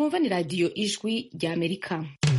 mwumva ni radiyo ijwi rya amerika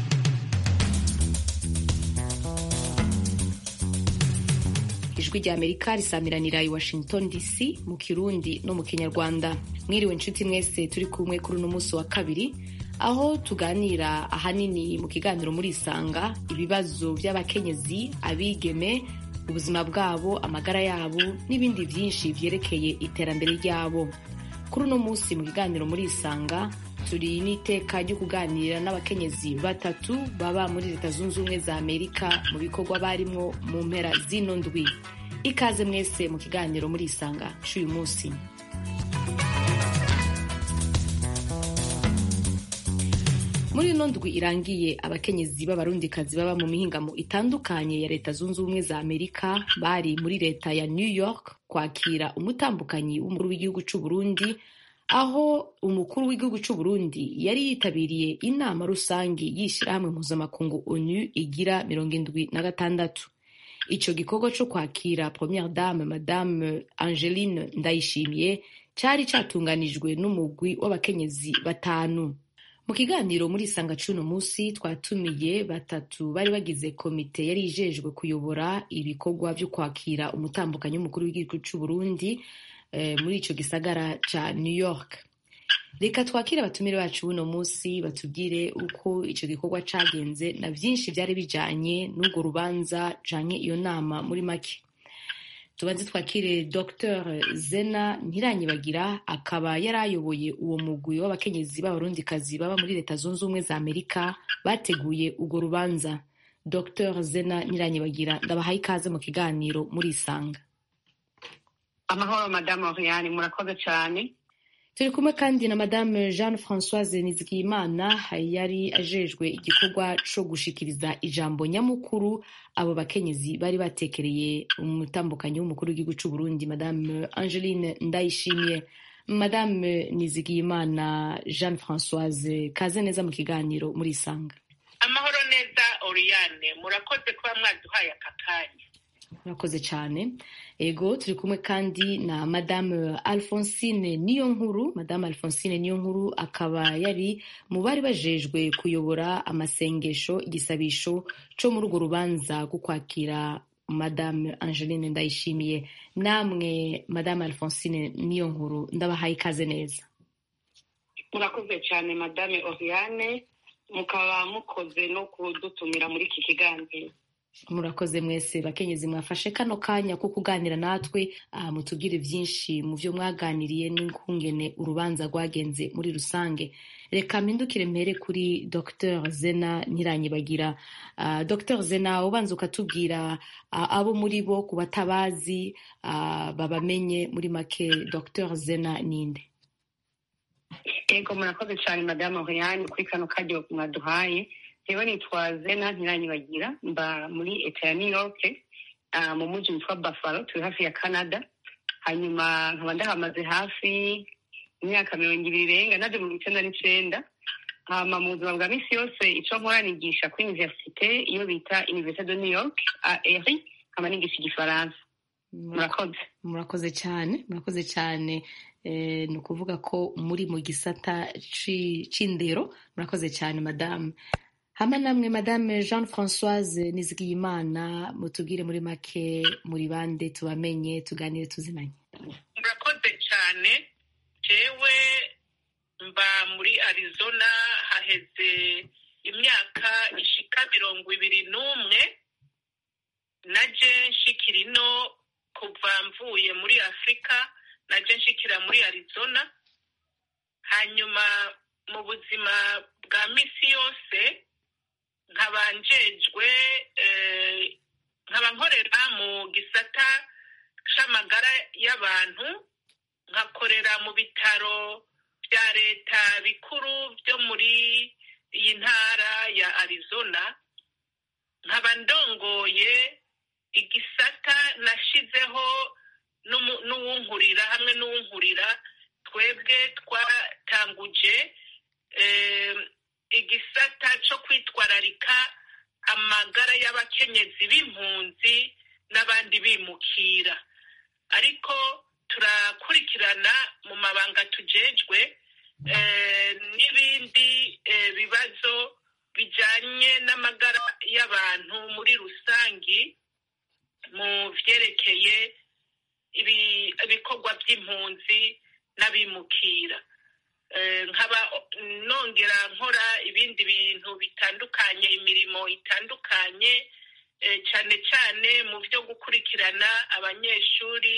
ijwi rya amerika risamiranira i washington dc mu kirundi no mu kinyarwanda mwiriwe inshuti mwese turi kumwe kuri uno munsi wa kabiri aho tuganira ahanini mu kiganiro muri isanga ibibazo by'abakenyezi abigeme ubuzima bwabo amagara yabo n'ibindi byinshi byerekeye iterambere ryabo kuri uno munsi mu kiganiro muri isanga turi n'iteka ryo kuganira n'abakenyezi batatu baba muri leta zunze ubumwe za amerika mu bikorwa barimwo mu mpera zino ndwi ikaze mwese mu kiganiro muri isanga cy'uyu munsi muri ino ndwi irangiye abakenyezi b'abarundikazi baba mu mihingamo itandukanye ya leta zunze ubumwe za amerika bari muri leta ya new york kwakira umutambukanyi w'umukuru w'igihugu cy'u burundi aho umukuru w'igihugu cy'u burundi yari yitabiriye inama rusange y'ishyirahamwe mpuzamakungu onu igira mirongo indwi na gatandatu icyo gikorwa cyo kwakira premiere dame madame angeline ndayishimiye cyari cyatunganijwe n'umugwi w'abakenyezi batanu mu kiganiro muri isanga cy'uno munsi twatumiye batatu bari bagize komite yari ijejwe kuyobora ibikorwa byo kwakira umutambukanyi w'umukuru w'igihugu cy'u burundi muri icyo gisagara cya new york reka twakire abatumire bacu buno munsi batubwire uko icyo gikorwa cyagenze na byinshi byari bijyanye n'urwo rubanza canke iyo nama muri make tubanze twakire dr zena ntiranyibagira akaba yari ayoboye uwo mugwi w'abakenyezi b'abarundikazi baba muri leta zunze ubumwe za amerika bateguye urwo rubanza dr zena ntiranyibagira ndabahaye ikaze mu kiganiro muri isanga amahoro madamu oriane murakoze cyane turi kumwe kandi na madame jeanne francoise nizigiyimana yari ajejwe igikorwa co gushikiriza ijambo nyamukuru abo bakenyezi bari batekereye umutambukanyi w'umukuru w'igihugu c'u burundi madame angeline ndayishimiye madame nizigiyimana jeanne francoise kaze neza mu kiganiro muri isanga amahoro neza oriane murakoze kuba mwaduhaye aka kanya murakoze cyane ego turi kumwe kandi na madame alphonsine niyo nkuru madame alphonsine niyo nkuru akaba yari mu bari bajejwe kuyobora amasengesho igisabisho cyo muri urwo rubanza rwo kwakira madame angeline ndayishimiye namwe madame alphonsine niyo nkuru ndabahaye ikaze neza murakoze cyane madame oriane mukaba mukoze no kudutumira muri iki kiganiro murakoze mwese bakenyezi mwafashe kano kanya ko kuganira natwe mutubwire byinshi mu byo mwaganiriye n'ukungene urubanza rwagenze muri rusange reka mpindukire mpere kuri dr zena ntiranyibagira dr zena ubanza ukatubwira abo muri bo ku batabazi babamenye muri make dr zena ninde yego murakoze cyane madamu oriane kuri kano karyo mwaduhaye rero nitwa zena ntiranyibagira mba muri leta ya new york mu mujyi witwa buffalo turi hafi ya canada hanyuma nkaba ndahamaze hafi imyaka mirongo ibiri irenga naje mu icyenda n'icenda hama mu buzima bwa minsi yose icyo nkora nigisha kuri universite iyo bita universite de new york a eri nkaba nigisha igifaransa murakoze murakoze cyane murakoze cyane ni ukuvuga ko muri mu gisata c'indero murakoze cyane madamu hama namwe madame jean francoise nizigiyimana mutubwire muri make muri bande tubamenye tuganire tuzinanye murakoze cyane jewe mba muri arizona haheze imyaka ishika mirongo ibiri n'umwe naje nshikira ino kuva mvuye muri afurika naje nshikira muri arizona hanyuma mu buzima bwa misi yose nkaba njejwe nkaba nkorera mu gisata c'amagara y'abantu nkakorera mu bitaro bya leta bikuru byo muri iyi ntara ya arizona nkaba ndongoye igisata nashizeho n'uwunkurira hamwe n'uwunkurira twebwe twatanguje igisata cyo kwitwararika amagara y'abakenyezi b'impunzi n'abandi bimukira ariko turakurikirana mu mabanga tujejwe n'ibindi bibazo bijyanye n'amagara y'abantu muri rusange mu byerekeye ibikorwa by'impunzi n'abimukira nkaba nongera nkora ibindi bintu bitandukanye imirimo itandukanye cyane cyane mu byo gukurikirana abanyeshuri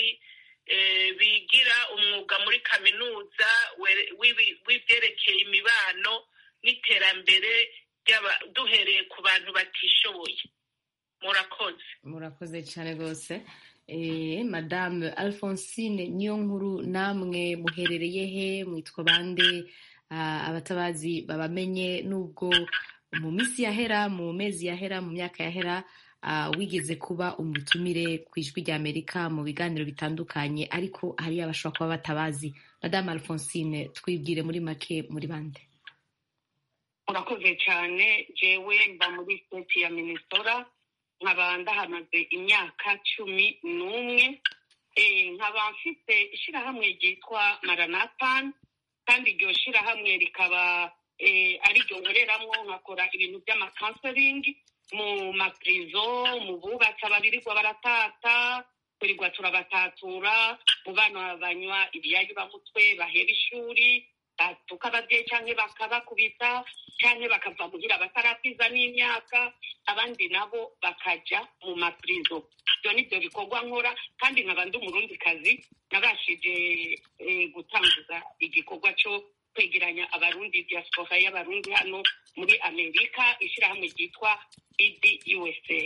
bigira umwuga muri kaminuza w'ibyerekeye imibano n'iterambere duhereye ku bantu batishoboye murakoze murakoze cyane rwose madame alphonsine niyo nkuru namwe muherereye he mwitwa bande abatabazi babamenye n'ubwo mu minsi yahera mu mezi yahera mu myaka yahera wigeze kuba umutumire ku ijwi rya amerika mu biganiro bitandukanye ariko hari abashobora kuba batabazi madame alphonsine twibwire muri make muri bande murakoze cyane jewe mba muri state ya minnesota nkaba ndahamaze imyaka cumi n'umwe nkaba mfite ishyirahamwe ryitwa maranatani kandi iryo shyirahamwe rikaba ari ryo nkoreramo nkakora ibintu by'amakansaringi mu mapirizo mu bubatsi ababirirwa baratata turirwa turabatatura mu bana banywa ibiyayibamutwe bahera ishuri batuka ababyeyi cyangwa bakabakubita cyangwa bakava muhira batarapiza n'imyaka abandi nabo bakajya mu mapirizo ibyo ni byo bikorwa nkora kandi nkaba ndi umurundikazi nabashije gutangiza igikorwa cyo kwegeranya abarundi diaspora y'abarundi hano muri amerika ishyirahamwe ryitwa idi usa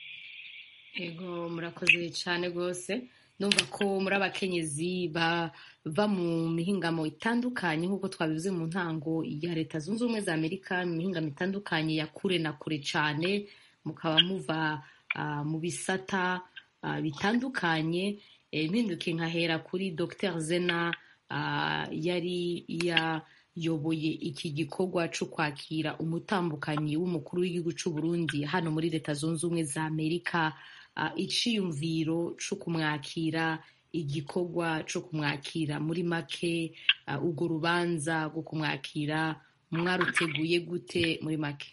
yego murakoze cyane rwose numva ko muri abakenyezi bava mu mihingamo itandukanye nk'uko twabivuze mu ntango ya leta zunze ubumwe za amerika mu mihingamo itandukanye ya kure na kure cyane mukaba muva mu bisata bitandukanye mpinduke nkahera kuri dr zena yari yayoboye iki gikorwa cyo kwakira umutambukanyi w'umukuru w'igihugu cy'u Burundi hano muri leta zunze ubumwe za amerika iciyumviro cyo kumwakira igikorwa cyo kumwakira muri make urwo rubanza rwo kumwakira mwaruteguye gute muri make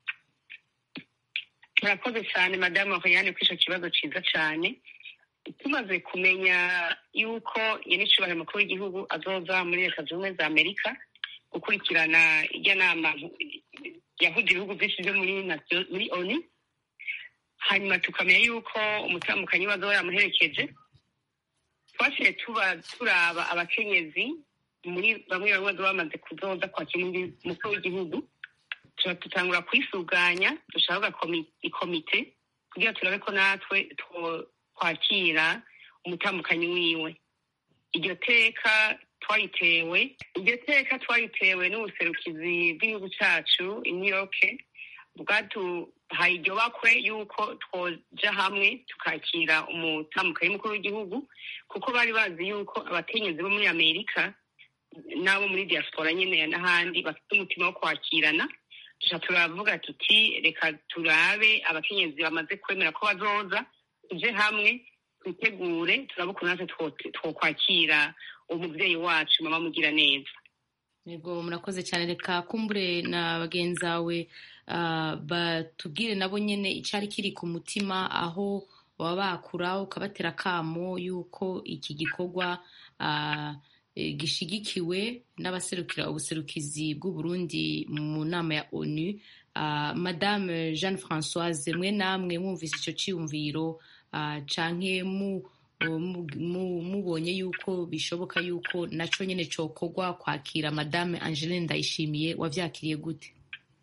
murakoze cyane madamu Oriane kuri icyo kibazo cyiza cyane tumaze kumenya yuko nyir'icyubahiro mukuru w'igihugu azoza muri leta zunze ubumwe za amerika gukurikirana ijya nama yahuje ibihugu byinshi byo muri oni hanyuma tukamenya yuko umutambukanyi we azoba yamuherekeje twasigaye tuba turaba abakenyezi muri bamwe bamwe bamaze kuzoza kwakira undi mukuru w'igihugu tutangura kwisuganya dushaka ikomite kugira turabe ko natwe twakira umutambukanyi wiwe iryo teka twayitewe iryo teka twayitewe n'ubuserukizi bw'igihugu cyacu i new york bwaduhaye iryo bakwe yuko twoja hamwe tukakira umutambukanyi mukuru w'igihugu kuko bari bazi yuko abakenyezi bo muri amerika n'abo muri diaspora nyine n'ahandi bafite umutima wo kwakirana tuja turavuga tuti reka turabe abakenyezi bamaze kwemera ko bazoza tuje hamwe twitegure turabe ukuntu natwe twokwakira umubyeyi wacu mama mugira neza yego murakoze cyane reka kumbure na bagenzi bawe batubwire nabo nyine icyari kiri ku mutima aho baba bakura ukabatera akamo y'uko iki gikorwa gishigikiwe n'abaserukira ubuserukizi bw'uburundi mu nama ya onu madame jeanne francoise mwe namwe mwumvise icyo cyiyumviro canke mubonye yuko bishoboka yuko naco nyene cokorwa kwakira madame angeline ndayishimiye wavyakiriye gute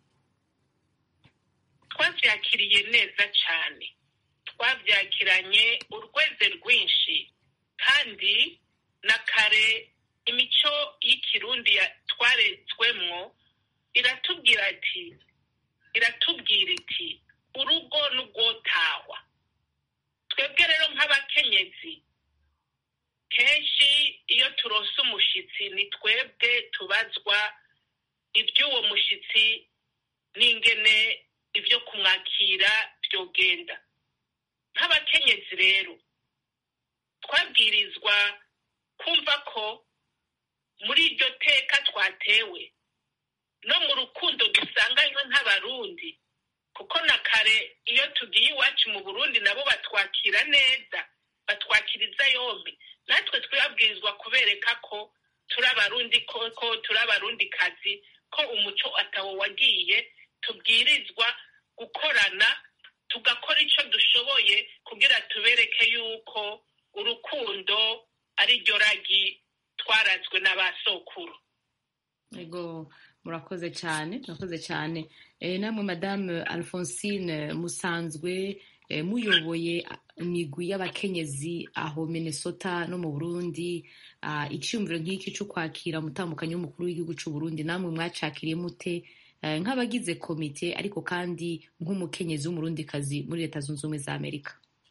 twavyakiriye neza cane twavyakiranye urweze rwinshi kandi na kare imico y'ikirundi twaretswemwo iratubwira ati iratubwira iti urugo n'urwotahwa twebwe rero nk'abakenyezi kenshi iyo turose umushitsi ni twebwe tubazwa iby'uwo mushitsi n'ingene ibyo kumwakira byogenda nk'abakenyezi rero twabwirizwa kumva ko muri iryo teka twatewe no mu rukundo dusanganywe nk'abarundi kuko na kare iyo tugiye iwacu mu burundi nabo batwakira neza batwakiriza yombi natwe twabwirizwa kubereka ko turi abarundi koko turi abarundi kazi ko umuco atawo wagiye tubwirizwa gukorana tugakora icyo dushoboye kugira tubereke yuko urukundo ari ryo ragi twarazwe n'abasokuru Ego murakoze cyane murakoze cyane e, namwe madame Alphonsine musanzwe e, muyoboye imigwi y'abakenyezi aho Minnesota no mu Burundi uh, icyumviro nk'iki cyo kwakira umutambukanyi w'umukuru w'igihugu cy'u Burundi namwe mwacakiriye mute uh, nk'abagize komite ariko kandi nk'umukenyezi w'umurundikazi muri leta zunze ubumwe za Amerika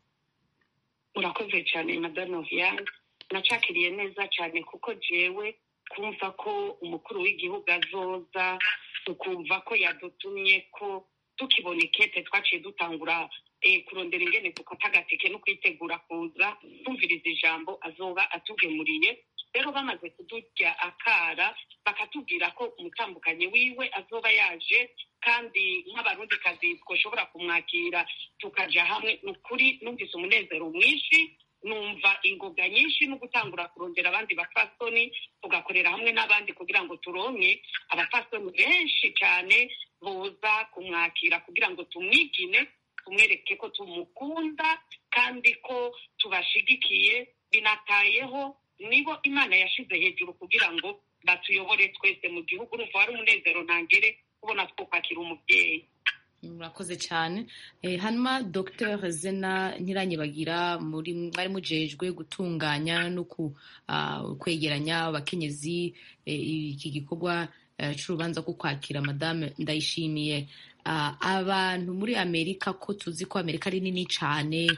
urakoze cyane madame Viviane nacakiriye neza cyane kuko jewe kumva ko umukuru w'igihugu azoza tukumva ko yadutumye ko tukibona ikete twaciye dutangura kurondera ingene dukata agatike no kwitegura kuza tumviriza ijambo azoba atugemuriye rero bamaze kudurya akara bakatubwira ko umutambukanyi wiwe azoba yaje kandi nk'abarundikazi twashobora kumwakira tukaja hamwe ni ukuri numvise umunezero mwinshi numva ingoga nyinshi no gutangura kurondera abandi bapfasoni tugakorera hamwe n'abandi kugira ngo turonke abapfasoni benshi cyane boza kumwakira kugira ngo tumwigine tumwereke ko tumukunda kandi ko tubashigikiye binatayeho nibo imana yashize hejuru kugira ngo batuyobore twese mu gihugu urumva wari umunezero ntangere kubona twukwakira umubyeyi murakoze cyane hanyuma dr zena ntiranyibagira muri mwari mujejwe gutunganya no kwegeranya abakenyezi iki gikorwa cy'urubanza rwo kwakira madame ndayishimiye abantu muri amerika ko tuzi ko amerika ari nini cyane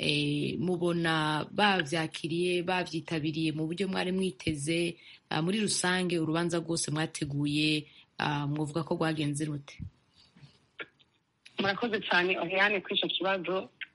mubona babyakiriye babyitabiriye mu buryo mwari mwiteze muri rusange urubanza rwose mwateguye mwavuga ko rwagenze rute murakoze cyane oriyane kuri icyo kibazo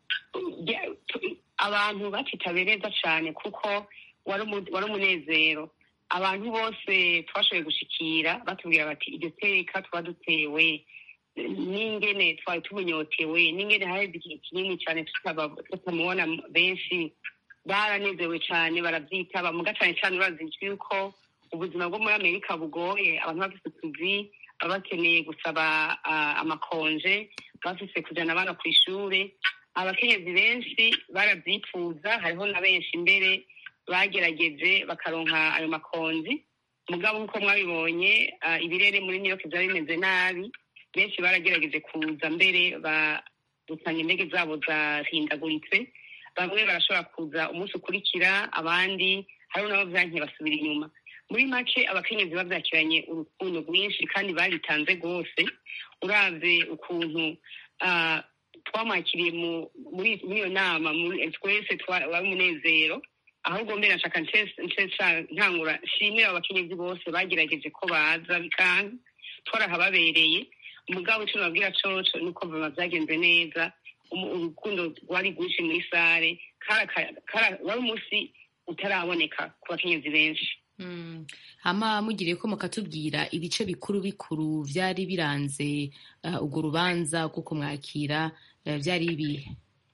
abantu batitabiriye cyane kuko wari umunezero abantu bose twashoboye gushikira batubwira bati iryo teka tuba dutewe n'ingene twari tumunyotewe n'ingene haheze igihe kinini cyane tutamubona benshi baranezewe cyane barabyitaba muga cyane cyane urazi yuko ubuzima bwo muri amerika bugoye abantu bafite utuzi baba bakeneye gusaba amakonje bafise kujyana abana ku ishuri abakenyezi benshi barabyifuza hariho na benshi mbere bagerageje bakaronka ayo makonji mugabo nk'uko mwabibonye ibirere muri new york byari bimeze nabi benshi baragerageje kuza mbere gusanga indege zabo zahindaguritse bamwe barashobora kuza umunsi ukurikira abandi hariho nabo byankiye basubira inyuma muri make abakenyezi babyakiranye urukundo rwinshi kandi baritanze rwose uravye ukuntu twamwakiriye muri iyo nama twese wari umunezero ahubwo mbere nshaka ntangura shimira abakenyezi bose bagerageje ko baza bikanga twarahababereye umugabo icyo nababwira coco nuko biba byagenze neza urukundo rwari rwinshi muri sare wari umunsi utaraboneka ku bakenyezi benshi hama mugiriye ko mukatubwira ibice bikuru bikuru byari biranze urwo rubanza kuko mwakira byari ibihe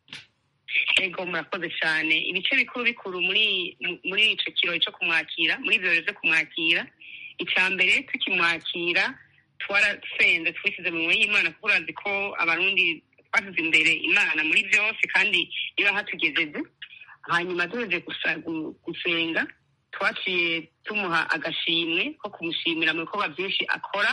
ego murakoze cyane ibice bikuru bikuru muri muri icyo kirori cyo kumwakira muri ibyo birori byo kumwakira icya mbere tukimwakira twarasenze twishyize mu y'imana kuko urazi ko abarundi twashyize imbere imana muri byose kandi niba hatugejeje hanyuma tuje gusenga twaciye tumuha agashimwe ko kumushimira mu bikorwa byinshi akora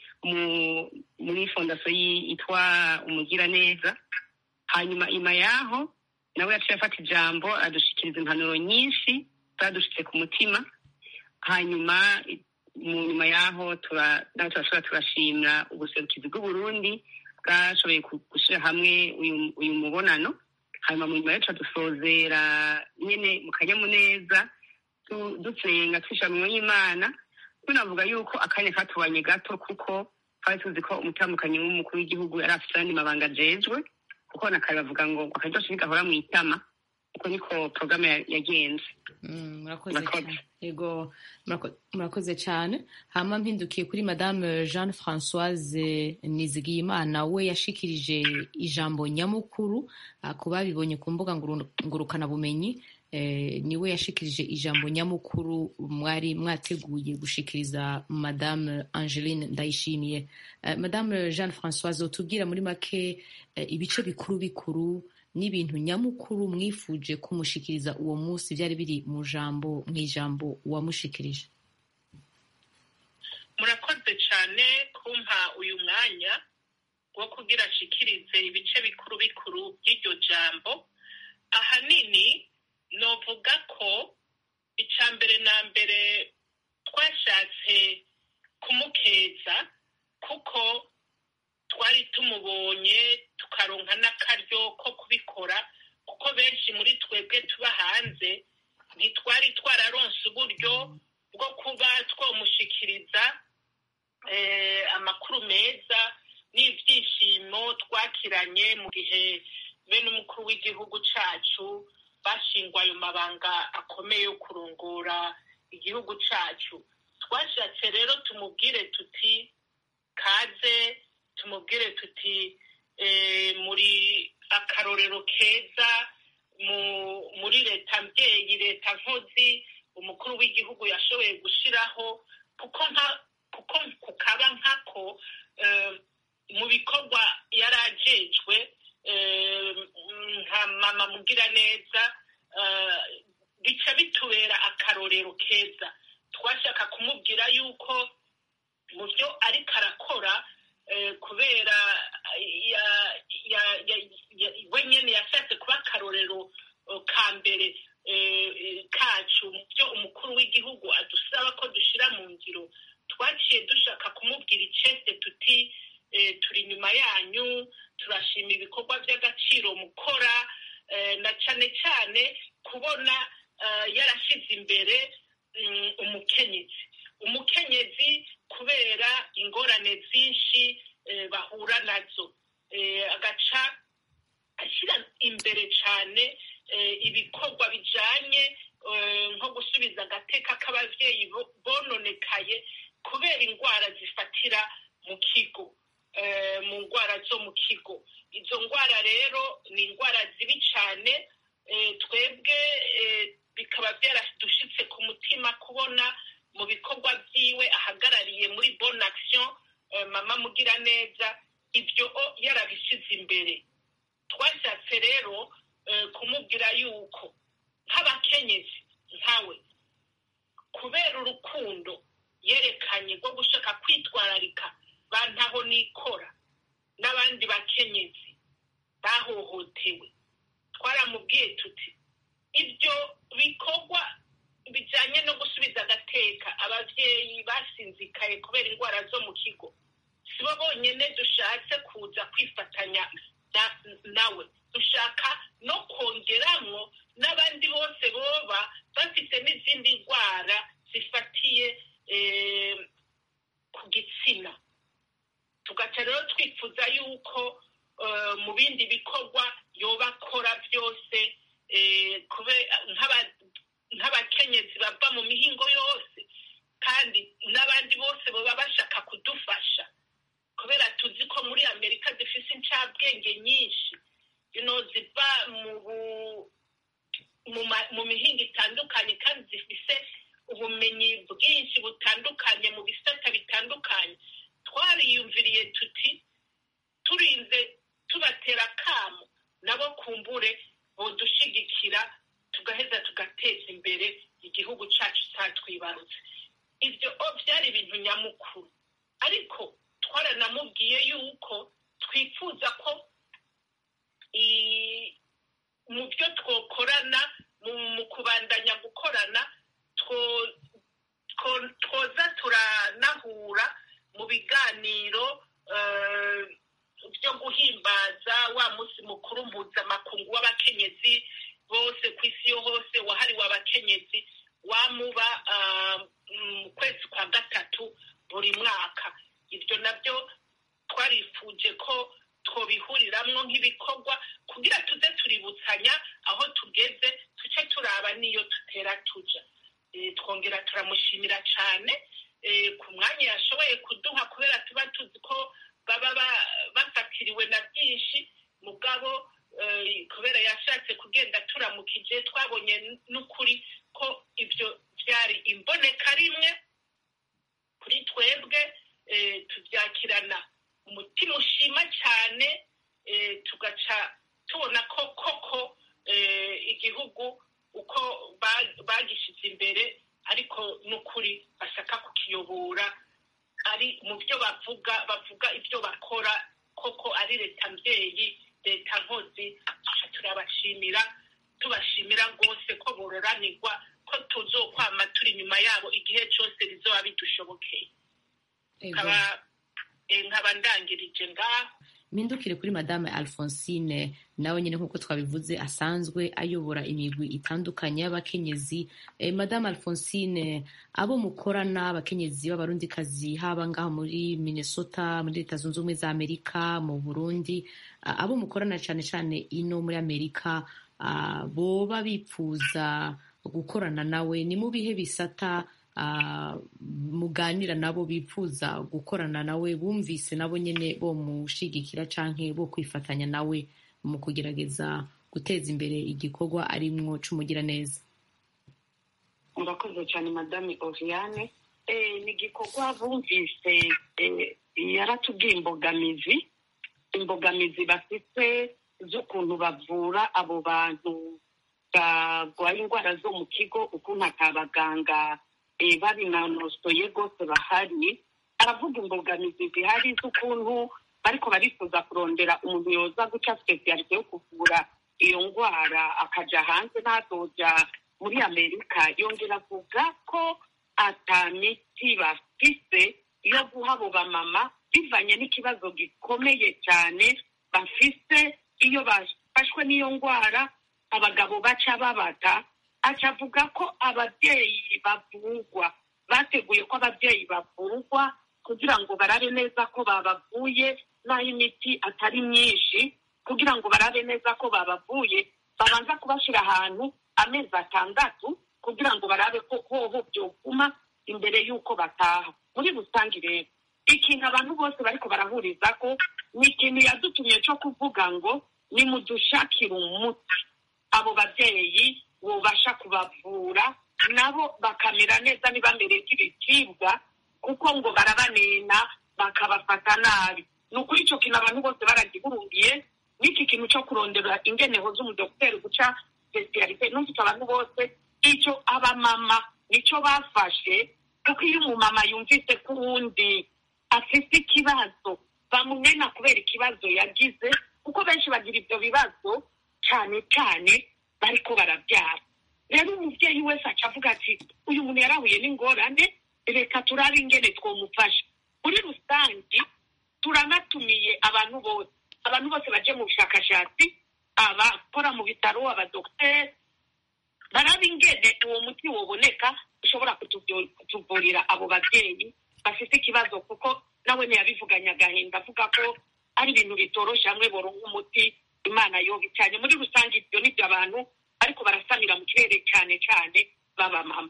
muri fondasiyo yitwa umugiraneza hanyuma inyuma yaho nawe yaciye afata ijambo adushikiriza impanuro nyinshi zadushitse ku mutima hanyuma mu nyuma yaho nawe turashobora turashimira ubuserukizi bw'uburundi bwashoboye gushyira hamwe uyu mubonano hanyuma mu nyuma yacu dusozera nyine mu kanyamuneza dusenga twishyira mu y'imana tunavuga yuko akanya katubanye gato kuko twari tuzi ko umutambukanyi w'umukuru w'igihugu yari afite ayandi mabanga ajejwe kuko nakare bavuga ngo akaryoshe ntigahora mu itama uko niko porogaramu ya- yagenze Mm, murakoze Murakoze. cyane yego murako- murakoze cyane hama mpindukiye kuri madame jeanne françoise nizigiyimana we yashikirije ijambo nyamukuru ah, ku babibonye ku mbuga nguru- ngurukanabumenyi eh, niwe yashikirije ijambo nyamukuru mwari mwateguye gushikiriza madame angeline ndayishimiye Eh, madame jeanne françoise utubwira muri make eh, ibice bikuru bikuru n'ibintu nyamukuru mwifuje kumushikiriza uwo munsi byari biri mu jambo mu ijambo wamushikirije murakoze cyane kumpa uyu mwanya wo kugira ashikirize ibice bikuru bikuru by'iryo jambo ahanini novuga ko icya mbere na mbere twashatse kumukeza kuko twari tumubonye tukaronka n'akaryo ko kubikora kuko benshi muri twebwe tuba hanze ntitwari twararonse uburyo bwo kuba twamushikiriza eh, amakuru meza n'ibyishimo twakiranye mu gihe bene umukuru w'igihugu cacu bashingwa ayo mabanga akomeye yo kurongora igihugu cacu twashatse rero tumubwire tuti kaze tumubwire tuti eh, muri akarorero keza mu muri leta mbyeyi leta nkozi umukuru w'igihugu yashoboye gushiraho kuko nka kuko kukaba nkako eh, mu bikorwa yari ajejwe eh, nka mama mugira neza eh, bica bitubera akarorero keza twashaka kumubwira yuko mu byo ariko arakora eh, kubera ya- ya- ya- ya- we nyene yashatse kuba akarorero eh, ka mbere eh, eh, kacu mu byo umukuru w'igihugu adusaba ko dushira mu ngiro twaciye dushaka kumubwira icese tuti eh, turi inyuma yanyu turashima ibikorwa by'agaciro mukora eh, na cane cane kubona eh, yarashize imbere mm, umukenyezi umukenyezi kubera ingorane zinshi eh, bahura nazo Eh, agaca ashyira imbere cyane eh, ibikorwa bijanye eh, nko gusubiza agateka k'abavyeyi bo- bononekaye kubera indwara zifatira mu kigo eh, mu ndwara zo mu kigo izo ndwara rero ni indwara zibi cyane eh, twebwe eh, bikaba byaradushitse ku mutima kubona mu bikorwa byiwe ahagarariye muri bon action eh, mama mugira neza ibyo o yarabishyize imbere twashatse rero eh, kumubwira yuko nk'abakenyezi nkawe kubera urukundo yerekanye rwo gushaka kwitwararika bantaho nikora n'abandi bakenyezi bahohotewe twaramubwiye tuti ibyo bikorwa bijyanye no gusubiza agateka ababyeyi basinzikaye kubera indwara zo mu kigo si bo bonyine dushatse kuza kwifatanya na- nawe dushaka no kongeramwo n'abandi bose boba bafite n'izindi ndwara zifatiye eh, ku gitsina tugaca rero twifuza yuko eh, mu bindi bikorwa yoba akora byose eh, kube- nk'aba- nk'abakenyezi bava mu mihingo yose kandi n'abandi bose baba bashaka kudufasha kubera tuzi ko muri amerika zifise incabwenge nyinshi you know, ziva mu bu- mu ma- mu mihingo itandukanye kandi zifise ubumenyi bwinshi butandukanye mu bisata bitandukanye twariyumviriye tuti turinze tubatera akamo nabo kumbure bodushigikira tugaheza tugateza imbere igihugu cyacu cyatwibarutse ibyo o byari ibintu nyamukuru ariko twaranamubwiye yuko twifuza ko i- mu byo twokorana mu- mu kubandanya gukorana two- two- twoza turanahura mu biganiro eh, byo guhimbaza wa munsi mukuru mpuzamakungu w'abakenyezi bose ku isi yo hose wahariwe abakenyezi wamuba ah, mu kwezi kwa gatatu buri mwaka ibyo nabyo twarifuje ko twobihuriramwo nk'ibikorwa kugira tuze tuributsanya aho tugeze tuce turaba n'iyo tutera tuja twongera turamushimira cyane ku mwanya yashoboye kuduha kubera tuba tuzi ko baba bafatiriwe na byinshi mugabo kubera yashatse kugenda turamukije twabonye n'ukuri ko ibyo byari imboneka rimwe kuri twebwe tubyakirana umutima ushima cyane tugaca tubona ko koko igihugu uko bagishyize imbere ariko n'ukuri bashaka kukiyobora ari mu byo bavuga bavuga ibyo bakora koko ari leta mbyeyi leta nkozi turabashimira tubashimira rwose ko bororanirwa ko tuzokwama turi inyuma yabo igihe cyose bizoba bidushobokeye nkaba ndangirije ngaho mpindukire kuri madame alphonsine nawe nyine nk'uko twabivuze asanzwe ayobora imigwi itandukanye y'abakenyezi madame alphonsine abo mukorana abakenyezi b'abarundikazi haba ngaho muri minnesota muri leta zunze ubumwe za amerika mu burundi abo mukorana cyane cyane ino muri amerika boba bipfuza gukorana nawe ni mu bihe bisata muganira nabo bifuza gukorana nawe bumvise nabo nyine bo mushigikira canke bo kwifatanya nawe mu kugerageza guteza imbere igikorwa arimwo c'umugiraneza murakoze cyane madame oriane ni igikorwa bumvise yaratubwiye imbogamizi imbogamizi bafite z'ukuntu bavura abo bantu barwaye indwara zo mu kigo ukuntu atabaganga babinonosoye rwose bahari aravuga imbogamizi zihari z'ukuntu bariko barifuza kurondera umuntu yoza guca sipesiyalite yo kuvura iyo ndwara akaja hanze ntazoja muri amerika yongera avuga ko ata miti bafise yo guha abo bamama bivanye n'ikibazo gikomeye cyane bafise iyo bafashwe n'iyo ndwara abagabo baca babata aca avuga ko ababyeyi bavurwa bateguye ko ababyeyi bavurwa kugira ngo barabe neza ko babavuye n'aho imiti atari myinshi kugira ngo barabe neza ko babavuye babanza kubashyira ahantu amezi atandatu kugira ngo barabe ko hoho byoguma imbere y'uko bataha muri rusange rero ikintu abantu bose bariko barahuriza ko ni ikintu yadutumye cyo kuvuga ngo nimudushakire umuti abo babyeyi bubasha kubavura nabo bakamera neza ntibamere nk'ibicibwa kuko ngo barabanena bakabafata nabi ni ukuri icyo kintu abantu bose baragihurungiye n'iki kintu cyo kurondera ingeneho z'umudogiteri guca spesiyalite numvise abantu bose icyo abamama nicyo bafashe kuko iyo umumama yumvise ko uwundi afite ikibazo bamunena kubera ikibazo yagize kuko benshi bagira ibyo bibazo cyane cyane bariko barabyara rero umubyeyi wese aca avuga ati uyu muntu yarahuye n'ingorane reka turabe ingene twomufasha muri rusange turanatumiye abantu bose abantu bose baje mu bushakashatsi abakora mu bitaro abadogiteri barabe ingene uwo muti woboneka ushobora kutuvurira abo babyeyi bafite ikibazo kuko nawe ntiyabivuganye agahinda avuga ko ari ibintu bitoroshe hamwe boronka umuti imana yoga cyane muri rusange ibyo nibyo abantu ariko barasamira mu kirere cyane cyane b'abamama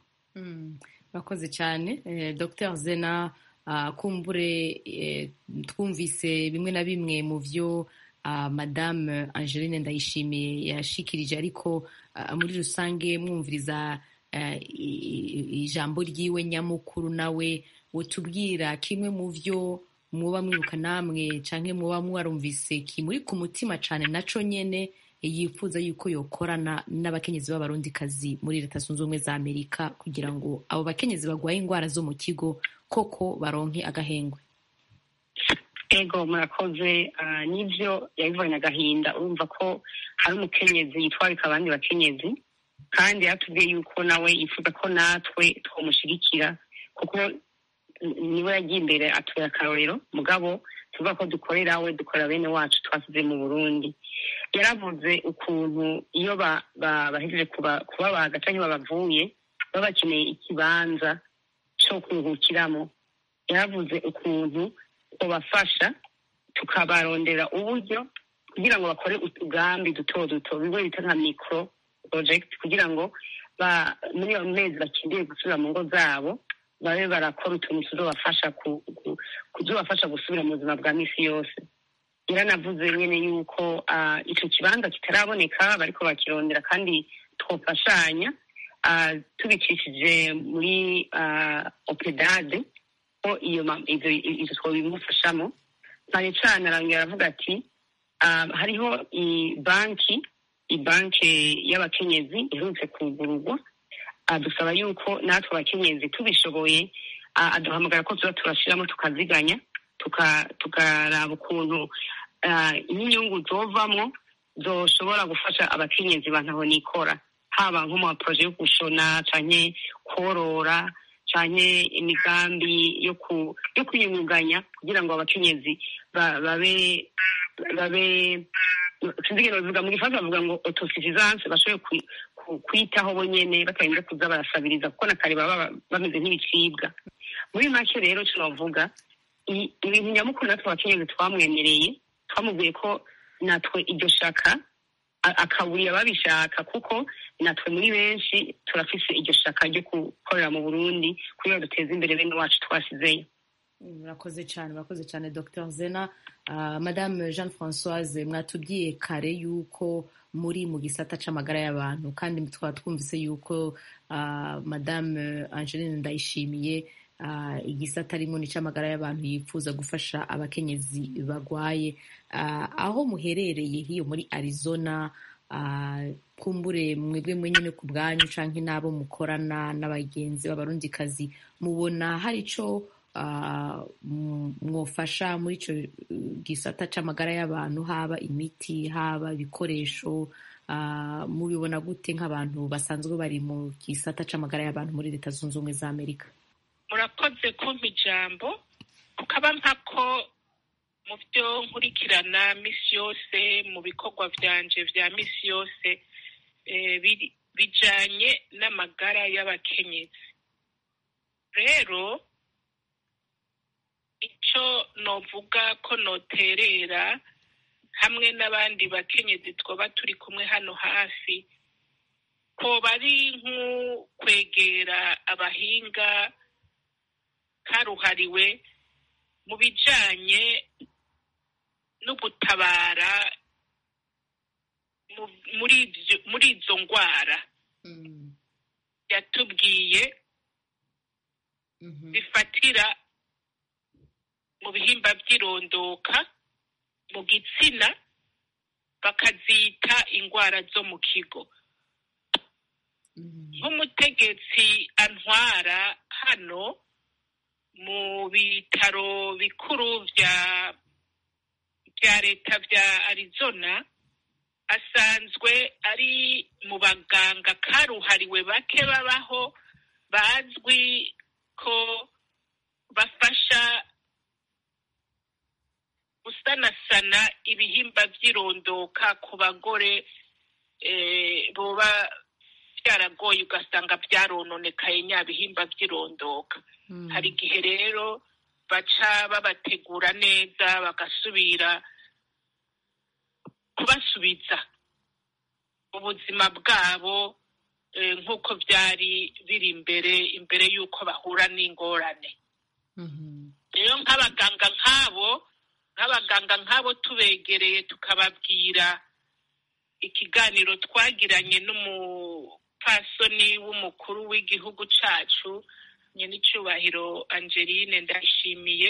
bakoze cyane dr zena kumbure twumvise bimwe na bimwe mu byo madame angeline ndayishimiye yashikirije ariko muri rusange mwumviriza ijambo ryiwe nyamukuru nawe utubwira kimwe mu byo muba mwibuka namwe cyangwa muba mwarumvise kimuri ku mutima cyane naco nyene yifuza yuko yokorana n'abakenyezi b'abarundikazi muri leta zunze ubumwe za amerika kugira ngo abo bakenyezi barwaye indwara zo mu kigo koko baronke agahengwe ego murakoze n'ibyo yabivanye agahinda urumva ko hari umukenyezi yitwarika abandi bakenyezi kandi yatubwiye yuko nawe yifuza ko natwe twamushyigikira kuko niwe yagiye imbere atuye akarorero mugabo tuvuga ko dukorera we dukorera bene wacu twasize mu burundi yaravuze ukuntu iyo bahejeje kubabaga cyangwa babavuye baba bakeneye ikibanza cyo kuruhukiramo yaravuze ukuntu babafasha tukabarondera uburyo kugira ngo bakore utugambi duto duto bimwe bita nka micro project kugira ngo ba- muri ayo mezi bakeneye gusubira mu ngo zabo babe barakora utuntu tuzobafasha ku- ku- kuzobafasha gusubira mu buzima bwa misi yose yaranavuze nyine yuko ah, ico kibanza kitaraboneka bariko bakirondera kandi twofashanya ah, tubicishije muri ah, opedade ko iyo ma- ivyo ivyo twobimufashamo cyane cyane arongera aravuga ati ah, hariho banki ibanki y'abakenyezi iherutse kugururwa adusaba yuko natwe abakenyezi tubishoboye ah, aduhamagara ko tuba turashiramo tukaziganya tuka- tukaraba ukuntu ah, n'inyungu zovamwo zoshobora gufasha abakenyezi bantaho nikora haba nko mu maproje yo gushona canke korora canke imigambi yo ku yo kwiyungunganya kugira ngo abakenyezi ba- babe babe sinzi ingene babivuga mu gifaransa bavuga ngo autosuffisance bashobore kwi- ku- kwitaho bonyene batarinze kuza barasabiriza kuko na kare baba bameze nk'ibicibwa muri make rero ico novuga i- ibintu nyamukuru natwe abakenyezi twamwemereye twamubwiye ko natwe iryo shaka a- akaburira babishaka kuko natwe muri benshi turafise iryo shaka ryo gukorera mu burundi kugira ngo duteze imbere bene wacu twasizeyo murakoze cyane murakoze cyane dr zena Ah, madame jeanne françoise mwatubwiye kare yuko muri mu gisata c'amagara y'abantu kandi twaba twumvise yuko ah, madame angeline ndayishimiye ah, igisata arimo ni c'amagara y'abantu yifuza gufasha abakenyezi bagwaye Ah, aho muherereye hiyo muri arizona ah, kumbure mwebwe mwenyene ku bwanyu canke n'abo mukorana n'abagenzi b'abarundikazi mubona hari ico ah, m- mwofasha muri ico uh, gisata c'amagara y'abantu haba imiti haba ibikoresho ah, mubibona gute nk'abantu basanzwe bari mu gisata c'amagara y'abantu muri leta zunze ubumwe za amerika murakoze kumpa ijambo kukaba mpako mu byo nkurikirana misi yose mu bikorwa byanje vya misi yose eh, biri- bijanye n'amagara y'abakenyezi rero ico novuga ko noterera hamwe n'abandi bakenyezi twoba turi kumwe hano hafi ko bari nk'ukwegera abahinga karuhariwe mu bijanye no gutabara mu- muri ivyo- muri izo ngwara yatubwiye bifatira mu bihimba by'irondoka mu gitsina bakazita ingwara zo mu kigo nk'umutegetsi antwara hano mu bitaro bikuru bya bya leta bya arizona asanzwe ari mu baganga karuhariwe bake babaho bazwi ko bafasha gusanasana ibihimba by'irondoka ku bagore eh, boba byaragoye ugasanga byarononekaye nya bihimba by'irondoka hari igihe rero baca babategura neza bagasubira kubasubiza ubuzima bwabo eh, nk'uko byari biri imbere imbere y'uko bahura n'ingorane rero nk'abaganga nk'abo nk'abaganga nk'abo tubegereye tukababwira ikiganiro twagiranye n'umupfasoni w'umukuru w'igihugu cacu nyenicubahiro angeline ndayishimiye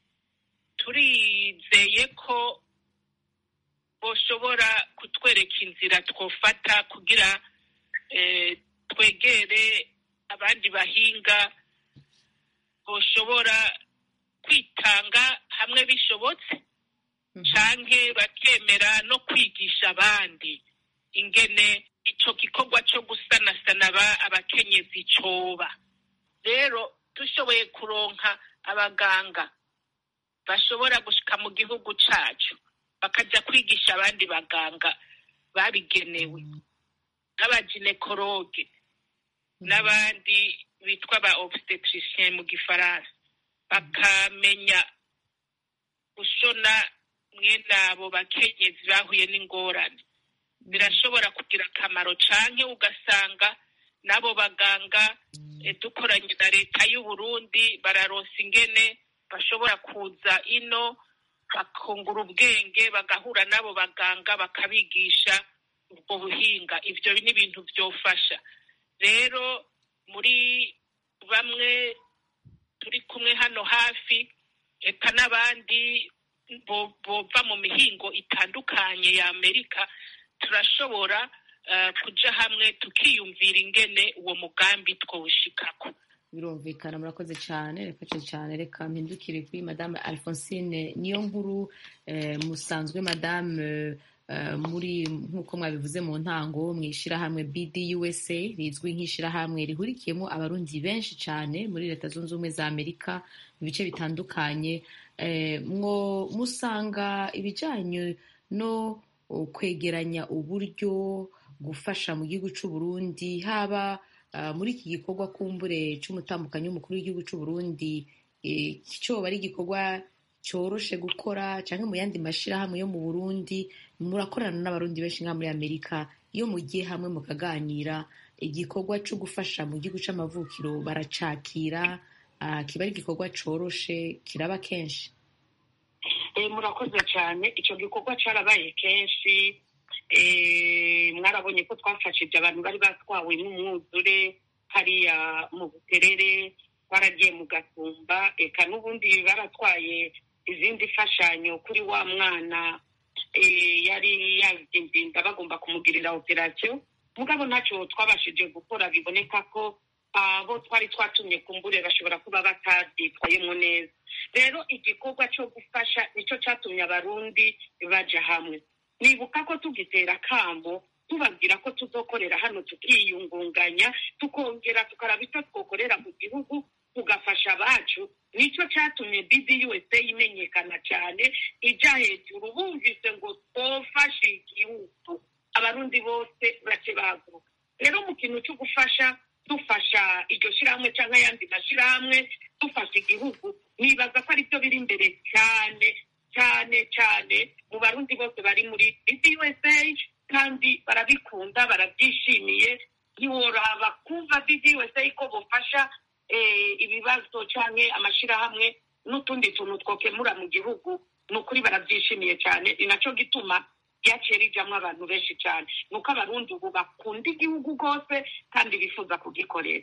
turizeye ko boshobora kutwereka inzira twofata kugira eh, twegere abandi bahinga boshobora kwitanga hamwe bishobotse canke bakemera no kwigisha abandi ingene ico gikorwa co gusanasana aba- abakenyezi coba rero dushoboye kuronka abaganga bashobora gushika mu gihugu cacu bakaja kwigisha abandi baganga babigenewe n'abaginekologe n'abandi bitwa ba obstetricien mu gifaransa bakamenya gushona mwene abo bakenyezi bahuye n'ingorane birashobora kugira akamaro canke ugasanga n'abo baganga dukoranye na leta y'u Burundi bararonsa ingene bashobora kuza ino bakungura ubwenge bagahura n'abo baganga bakabigisha ubwo buhinga ivyo ni ibintu vyofasha rero muri bamwe turi kumwe hano hafi eka n'abandi bova mu mihingo itandukanye ya amerika turashobora kuja hamwe tukiyumvira ingene uwo mugambi twawushikako birumvikana murakoze cyane reka cyane reka mpindukire kuri madame alphonsine niyo nkuru musanzwe madame muri nk'uko mwabivuze mu ntango mu ishyirahamwe bdusa rizwi nk'ishyirahamwe rihurikiyemo abarundi benshi cyane muri leta zunze ubumwe za amerika mu bice bitandukanye mwo musanga ibijyanye no kwegeranya uburyo gufasha mu gihugu cy'u Burundi haba muri iki gikorwa kumbure cy'umutambukanyi w'umukuru w'igihugu cy'u Burundi cyoba ari igikorwa cyoroshe gukora cyangwa mu yandi mashyirahamwe yo mu Burundi murakorana n'abarundi benshi nka muri Amerika iyo mugiye hamwe mukaganira igikorwa cyo gufasha mu gihugu cy'amavukiro baracakira kiba ari igikorwa cyoroshe kiraba kenshi murakoze cyane icyo gikorwa cyarabaye kenshi mwarabonye ko twafashije abantu bari batwawe n'umwuzure hariya mu buterere baragiye mu gatumba eka n'ubundi baratwaye izindi mfashanyo kuri wa mwana yari yazinda bagomba kumugirira operasiyo mugabo ntacyo twabashije gukora biboneka ko abo twari twatumye kumbure bashobora kuba batabyitwayemo neza rero igikorwa cyo gufasha nicyo cyatumye abarundi baja hamwe nibuka ko tugitera akamo tubabwira ko tuzokorera hano tukiyungunganya tukongera tukaraba icyo twokorera mu gihugu tugafasha abacu nicyo cyatumye bdusa imenyekana cyane ijya hejuru bumvise ngo twofashe igihugu abarundi bose bace bahaguruka rero mu kintu cyo gufasha dufasha iryo shyirahamwe cyangwa ayandi mashyirahamwe dufasha igihugu nibaza ko aribyo biri imbere cyane cyane cyane mu barundi bose bari muri bdusa kandi barabikunda barabyishimiye ntiworaba kumva bdusa ko bufasha ibibazo cyangwa amashyirahamwe n'utundi tuntu twokemura mu gihugu ni ukuri barabyishimiye cyane ni nacyo gituma ryaciye rijyamo abantu benshi cyane ni uko abarundi ubu bakunda igihugu rwose kandi bifuza kugikorera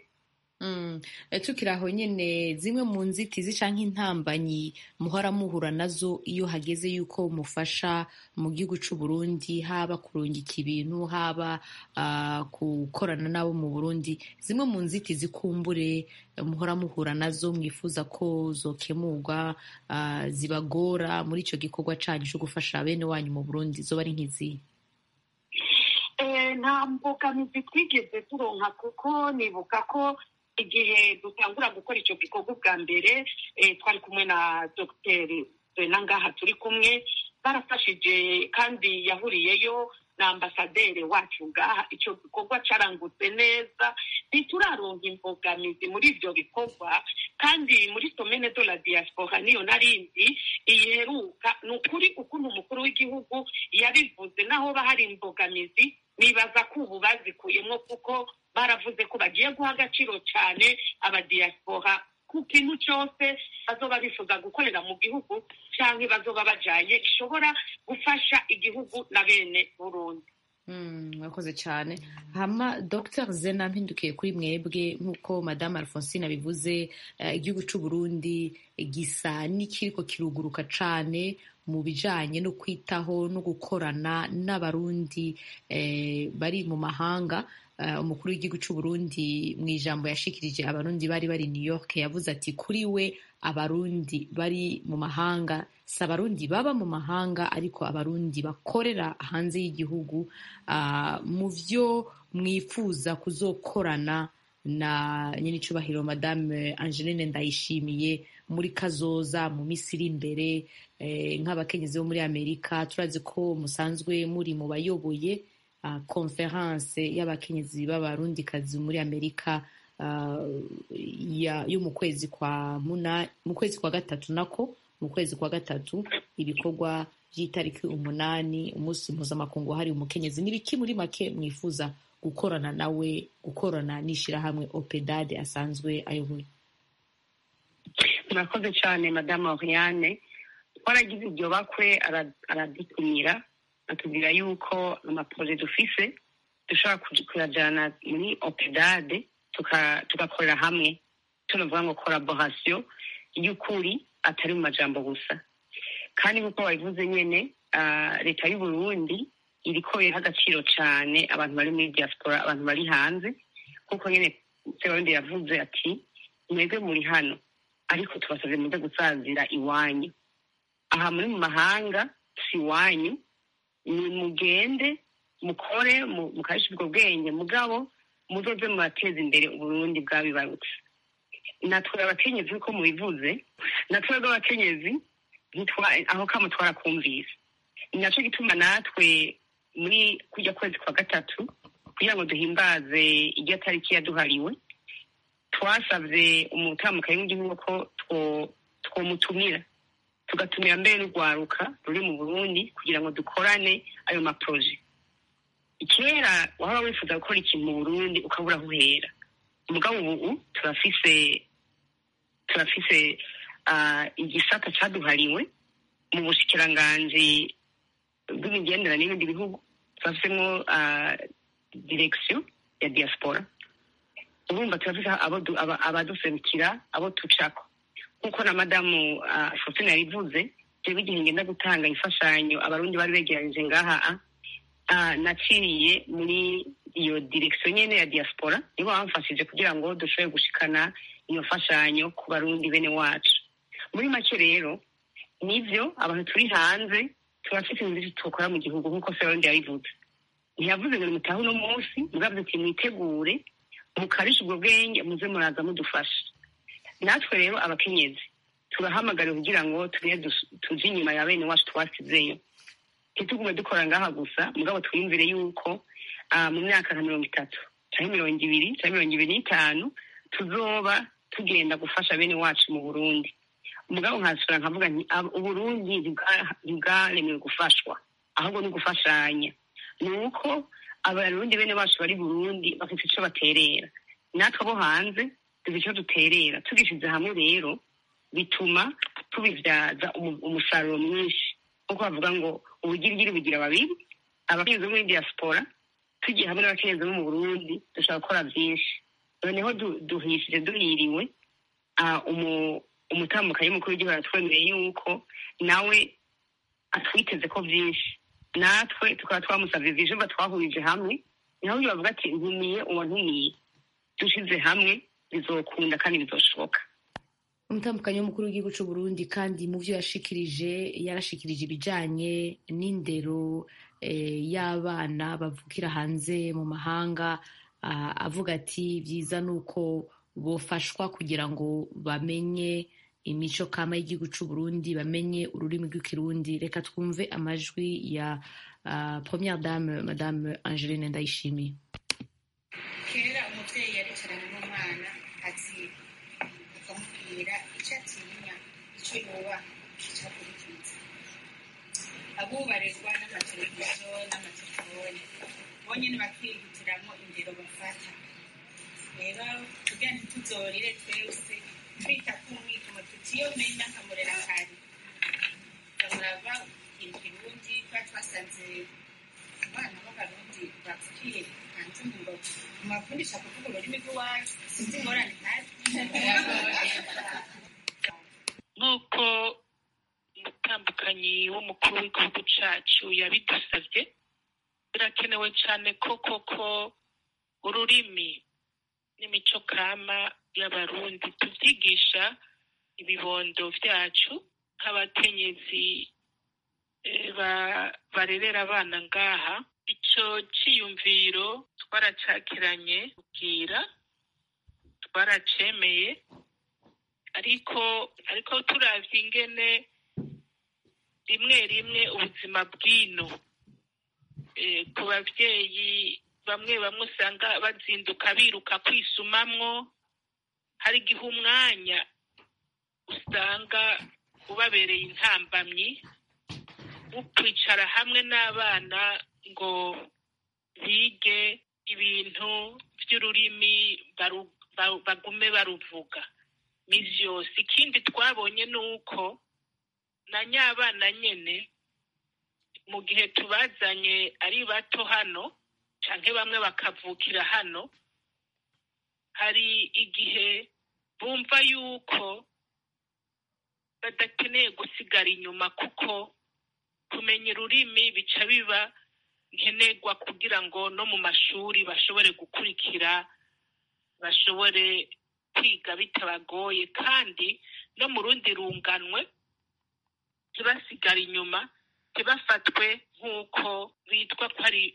tukiri aho nyine zimwe mu nzitizi cyangwa intambanyi muhora muhura nazo iyo hageze yuko mufasha mu gihugu cy'u Burundi haba kurungika ibintu haba gukorana n'abo mu Burundi zimwe mu nzitizi kumbure muhora muhura nazo mwifuza ko zokemurwa zibagora muri icyo gikorwa cyanyu cyo gufasha bene wanyu mu Burundi zo bari nk'izihe nta mbogamizi twigeze turonka kuko nibuka ko igihe dutangura gukora icyo gikorwa bwa mbere twari kumwe na dogiteri na ngaha turi kumwe barafashije kandi yahuriyeyo na ambasaderi wacu ngaha icyo gikorwa cyarangutse neza ntituraronka imbogamizi muri ibyo bikorwa kandi muri somene de la diaspora niyo narindi iyiheruka ni ukuri ukuntu umukuru w'igihugu yabivuze naho bahari imbogamizi nibaza ko ubu bazikuyemo kuko baravuze ko bagiye guha agaciro cyane abadiyasipora ku kintu cyose bazoba bifuza gukorera mu gihugu cyangwa bazoba bajyanye gishobora gufasha igihugu na bene burundi mwakoze cyane hama dr zena mpindukiye kuri mwebwe nk'uko madame alphonsine abivuze igihugu cy'u Burundi gisa n'ikiriko kiruguruka cyane mu bijyanye no kwitaho no gukorana n'abarundi bari mu mahanga umukuru w'igihugu cy'u Burundi mu ijambo yashikirije abarundi bari bari New York yavuze ati kuri we abarundi bari mu mahanga si abarundi baba mu mahanga ariko abarundi bakorera hanze y'igihugu mu byo mwifuza kuzokorana na nyenicubahiro madame Angeline Ndayishimiye muri kazoza mu minsi iri imbere nk'abakenyezi bo muri amerika turazi ko musanzwe muri mu bayoboye konferanse y'abakenyezi b'abarundikazi muri amerika yo mu kwezi kwa muna mu kwezi kwa gatatu nako mu kwezi kwa gatatu ibikorwa by'itariki umunani umunsi mpuzamakungu wahariwe umukenyezi ni biki muri make mwifuza gukorana nawe gukorana n'ishyirahamwe opedade asanzwe ayoboye murakoze cyane madamu oriane twaragize iryo bakwe aradutumira atubwira yuko amaporoje dufise dushobora kuyajyana muri opedade tugakorera hamwe tunavuga ngo collaboration y'ukuri atari mu majambo gusa kandi nk'uko wabivuze nyine leta y'u Burundi iriko iha agaciro cyane abantu bari muri diaspora abantu bari hanze kuko nyine sebarundi yavuze ati mwebwe muri hano ariko tubasabye muze gusazira iwanyu aha muri mu mahanga si iwanyu ni mugende mukore mukarisha ubwo bwenge mugabo muzoze murateza imbere uburundi bwabibarutse natwe abakenyezi uko mubivuze natwe abakenyezi aho kamo twarakumvise ni nacyo gituma natwe muri kujya kwezi kwa gatatu kugira ngo duhimbaze iryo tariki yaduhariwe twasabye umutamukayi w'igihugu ko twomutumira tugatumira mbere n'urwaruka ruri mu burundi kugira ngo dukorane ayo maporoje kera waba wifuza gukora ikintu mu burundi ukabura aho uhera umugabo ubu turafise turafise igisata cyaduhariwe mu bushikiranganji bw'imigenderanire n'ibindi bihugu turafisemo direkisiyo ya diaspora urumva turafise abaduserukira abo tucako nk'uko na madamu fotine yabivuze jewe igihe ngenda gutanga imfashanyo abarundi bari begeranije ngaha naciye muri iyo direkisiyo nyene ya diaspora nibo bamfashije kugira ngo dushobore gushikana iyo mfashanyo ku barundi bene wacu muri make rero nivyo abantu turi hanze turafite inzira tukora mu gihugu nk'uko sebarundi yabivuze ntiyavuze ngo nimutahe uno munsi mugabye ati mwitegure mukarisha ubwo bwenge muze muraza mudufasha natwe rero abakenyezi turahamagariwe kugira ngo tuje inyuma ya bene wacu twasizeyo ntitugume dukora ngaha gusa mugabo twiyumvire yuko mu myaka nka mirongo itatu cyangwa mirongo ibiri cyangwa mirongo ibiri n'itanu tuzoba tugenda gufasha bene wacu mu burundi umugabo nkasura nkavuga nti uburundi ntibwaremewe gufashwa ahubwo ni gufashanya ni uko abarundi bene bacu bari burundi bafite icyo baterera natwe abo hanze tuzi icyo duterera tugishyize hamwe rero bituma tubibyaza umusaruro mwinshi nk'uko bavuga ngo ubugirigiri bugira babiri abakenyezi bo muri diaspora tugiye hamwe n'abakenyezi bo mu burundi dushobora gukora byinshi noneho duhishije duhiriwe umutamukayi mukuru w'igihugu aratwemereye yuko nawe atwiteze ko byinshi natwe tukaba twamusabye ibijumba twahurije hamwe naho uyu bavuga ati ntumiye uwo ntumiye dushyize hamwe bizokunda kandi bizoshoboka umutambukanyi w'umukuru w'igihugu cy'u Burundi kandi mu byo yashikirije yarashikirije ibijyanye n'indero y'abana bavukira hanze mu mahanga avuga ati byiza ni uko bofashwa kugira ngo bamenye imico kama y'igihugu cy'u Burundi bamenye ururimi rw'ikirundi reka twumve amajwi ya première dame madame Angeline Ndayishimiye kera umubyeyi yaricarana n'umwana ati akamubwira icyo atinya icyo yubaha icyo akurikiza abubarirwa n'amateleviziyo n'amatelefone bonyine bakihitiramo indero bafata rero kugira ngo ntituzorire twese twita ku mwikomo tutiyomenya akamurera kare tukamurava ikirundi tuba twasanze abana b'abarundi bavukiye hanze mu ngo mubakundisha kuvuga ururimi rw'iwacu sinzi ingorane ntari nk'uko umutambukanyi w'umukuru w'igihugu cyacu yabidusabye birakenewe cyane ko koko ururimi n'imico kama y'abarundi tubyigisha ibibondo byacu nk'abakenyezi barerera abana ngaha icyo cyiyumviro twaracakiranye kubwira twaracemeye ariko ariko turavye ingene rimwe rimwe ubuzima bw'ino ku babyeyi bamwe bamwe usanga bazinduka biruka kwisumamwo hari igihe umwanya usanga ubabereye intambamyi kwicara hamwe n'abana ngo bige ibintu by'ururimi baru- ba- bagume baruvuga misi yose ikindi twabonye ni uko na nyabana nyene mu gihe tubazanye ari bato hano canke bamwe bakavukira hano hari igihe bumva yuko badakeneye gusigara inyuma kuko kumenya ururimi bica biba nkenerwa kugira ngo no mu mashuri bashobore gukurikira bashobore kwiga bitabagoye kandi no mu rundi runganwe ntibasigare inyuma ntibafatwe nk'uko bitwa ko ari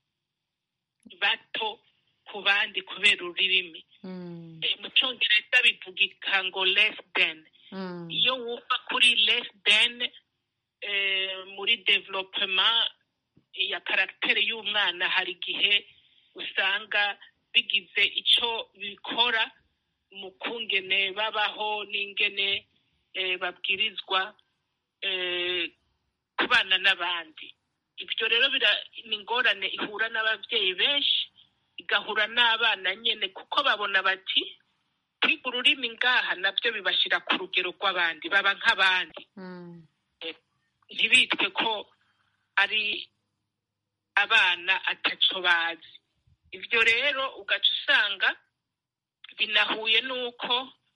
bato ku bandi kubera ururimi Eh, mu cyongereza bivugika ngo less than iyo wumva kuri less than eh, muri development ya karagiteri y'umwana hari igihe usanga bigize icyo bikora mu kungene babaho n'ingene eh, babwirizwa eh, kubana n'abandi ibyo rero bira- ni ingorane ihura n'ababyeyi benshi igahura n'abana nyine kuko babona bati kwiga ururimi ngaha nabyo bibashyira ku rugero rw'abandi baba nk'abandi ntibitwe ko ari abana ataco bazi ibyo rero ugaca usanga binahuye n'uko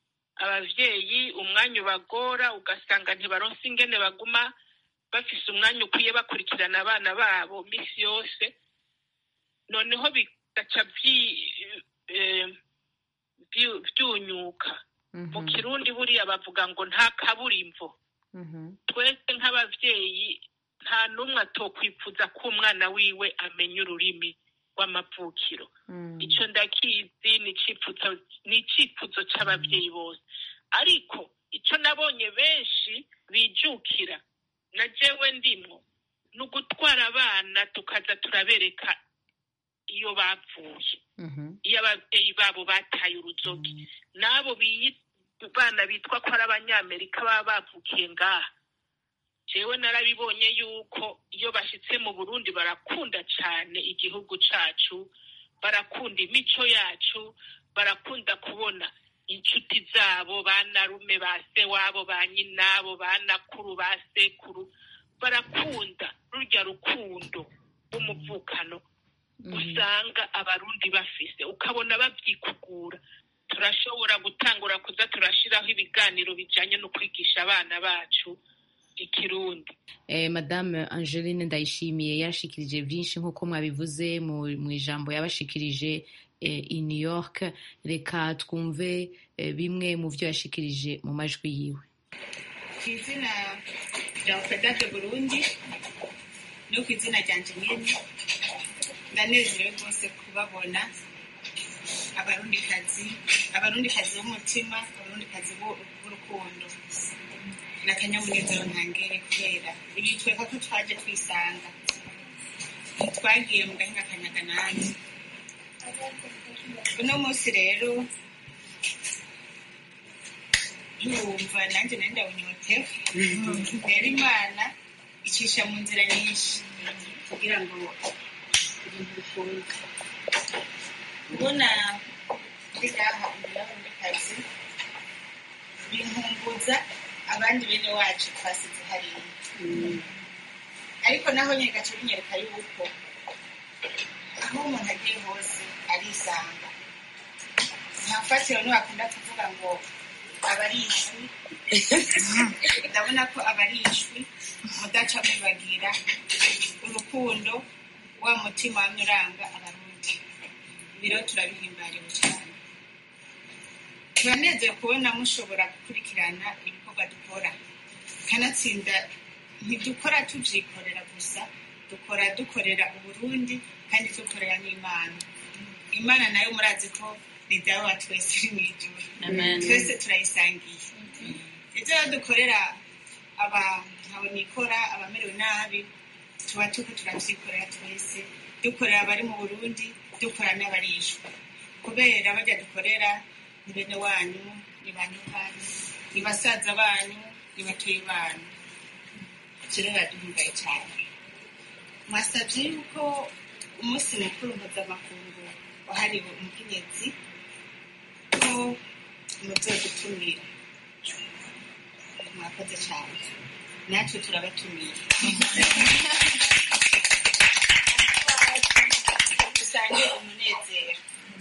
abavyeyi umwanya ubagora ugasanga ntibaronse ingene baguma bafise umwanya ukwiye bakurikirana abana babo misi yose noneho bigaca vyi- eh, vyu- vyunyuka mu kirundi buriya bavuga ngo nta kaburimbo twese nk'abavyeyi nta n'umwe atokwifuza ko umwana wiwe amenya ururimi rw'amavukiro icyo ndakizi ni icyifuzo ni icyifuzo cy'ababyeyi bose ariko icyo nabonye benshi bijukira na jewe ndimwo ni ugutwara abana tukaza turabereka iyo bavuye iyo ababyeyi babo bataye uruzogi n'abo biyi- bana bitwa ko ari abanyamerika baba bavukiye ngaha jewe narabibonye yuko iyo bashyitse mu burundi barakunda cyane igihugu cacu barakunda imico yacu barakunda kubona inshuti zabo ba narume ba se wabo ba nyinabo ba nakuru ba sekuru barakunda rurya rukundo rw'umuvukano usanga abarundi bafise ukabona babyikugura turashobora gutangura kuza turashiraho ibiganiro bijanye no kwigisha abana bacu ikirundi Eh, madame angeline ndayishimiye yashikirije byinshi nk'uko mwabivuze mu mu ijambo yabashikirije eh, i new york reka twumve eh, bimwe mu byo yashikirije mu majwi yiwe ku izina rya opedade burundi no ku izina ryanjye nyine ndanezerewe rwose kubabona abarundikazi abarundikazi b'umutima abarundikazi b'u- b'urukundo ni akanyamunezero ntangere kubera ibitweka ko twaje twisanga ntitwagiye mu gahinga kanyaganani uno munsi rero ntiwumva nanjye nari ndawunyotewe rero imana icisha mu nzira nyinshi kugira ngo ibintu bikunde kubona ndi ngaha imbere y'abundikazi binkumbuza abandi bene wacu twasize hariya ariko naho nyine gace binyereka yuko aho umuntu agiye hose arisanga nta fatiro ntiwakunda kuvuga ngo abarishwi ndabona ko abarishwi mudaca mubagira urukundo wa mutima wamye uranga abarundi ibi rero turabihimbariwe cyane turanezerewe kubona mushobora gukurikirana ibikorwa dukora kanatsinda ntidukora tubyikorera gusa dukora dukorera uburundi kandi dukorera n'imana imana nayo murazi ko ni dawe wa twese iri mu ijuru twese turayisangiye ibyo rero dukorera abantu nikora abamerewe nabi tuba tuko turabyikorera twese dukorera abari mu burundi dukora n'abarishwa kubera bajya dukorera ni bene wanyu ni banyu banyu ni basaza banyu ni batoyi banyu ivyo rero biraduhimbaye cyane mwasabye yuko umunsi mukuru mpuzamakungu wahariwe umukenyezi ko muzodutumira mwakoze cyane natwe turabatumiye dusange umunezero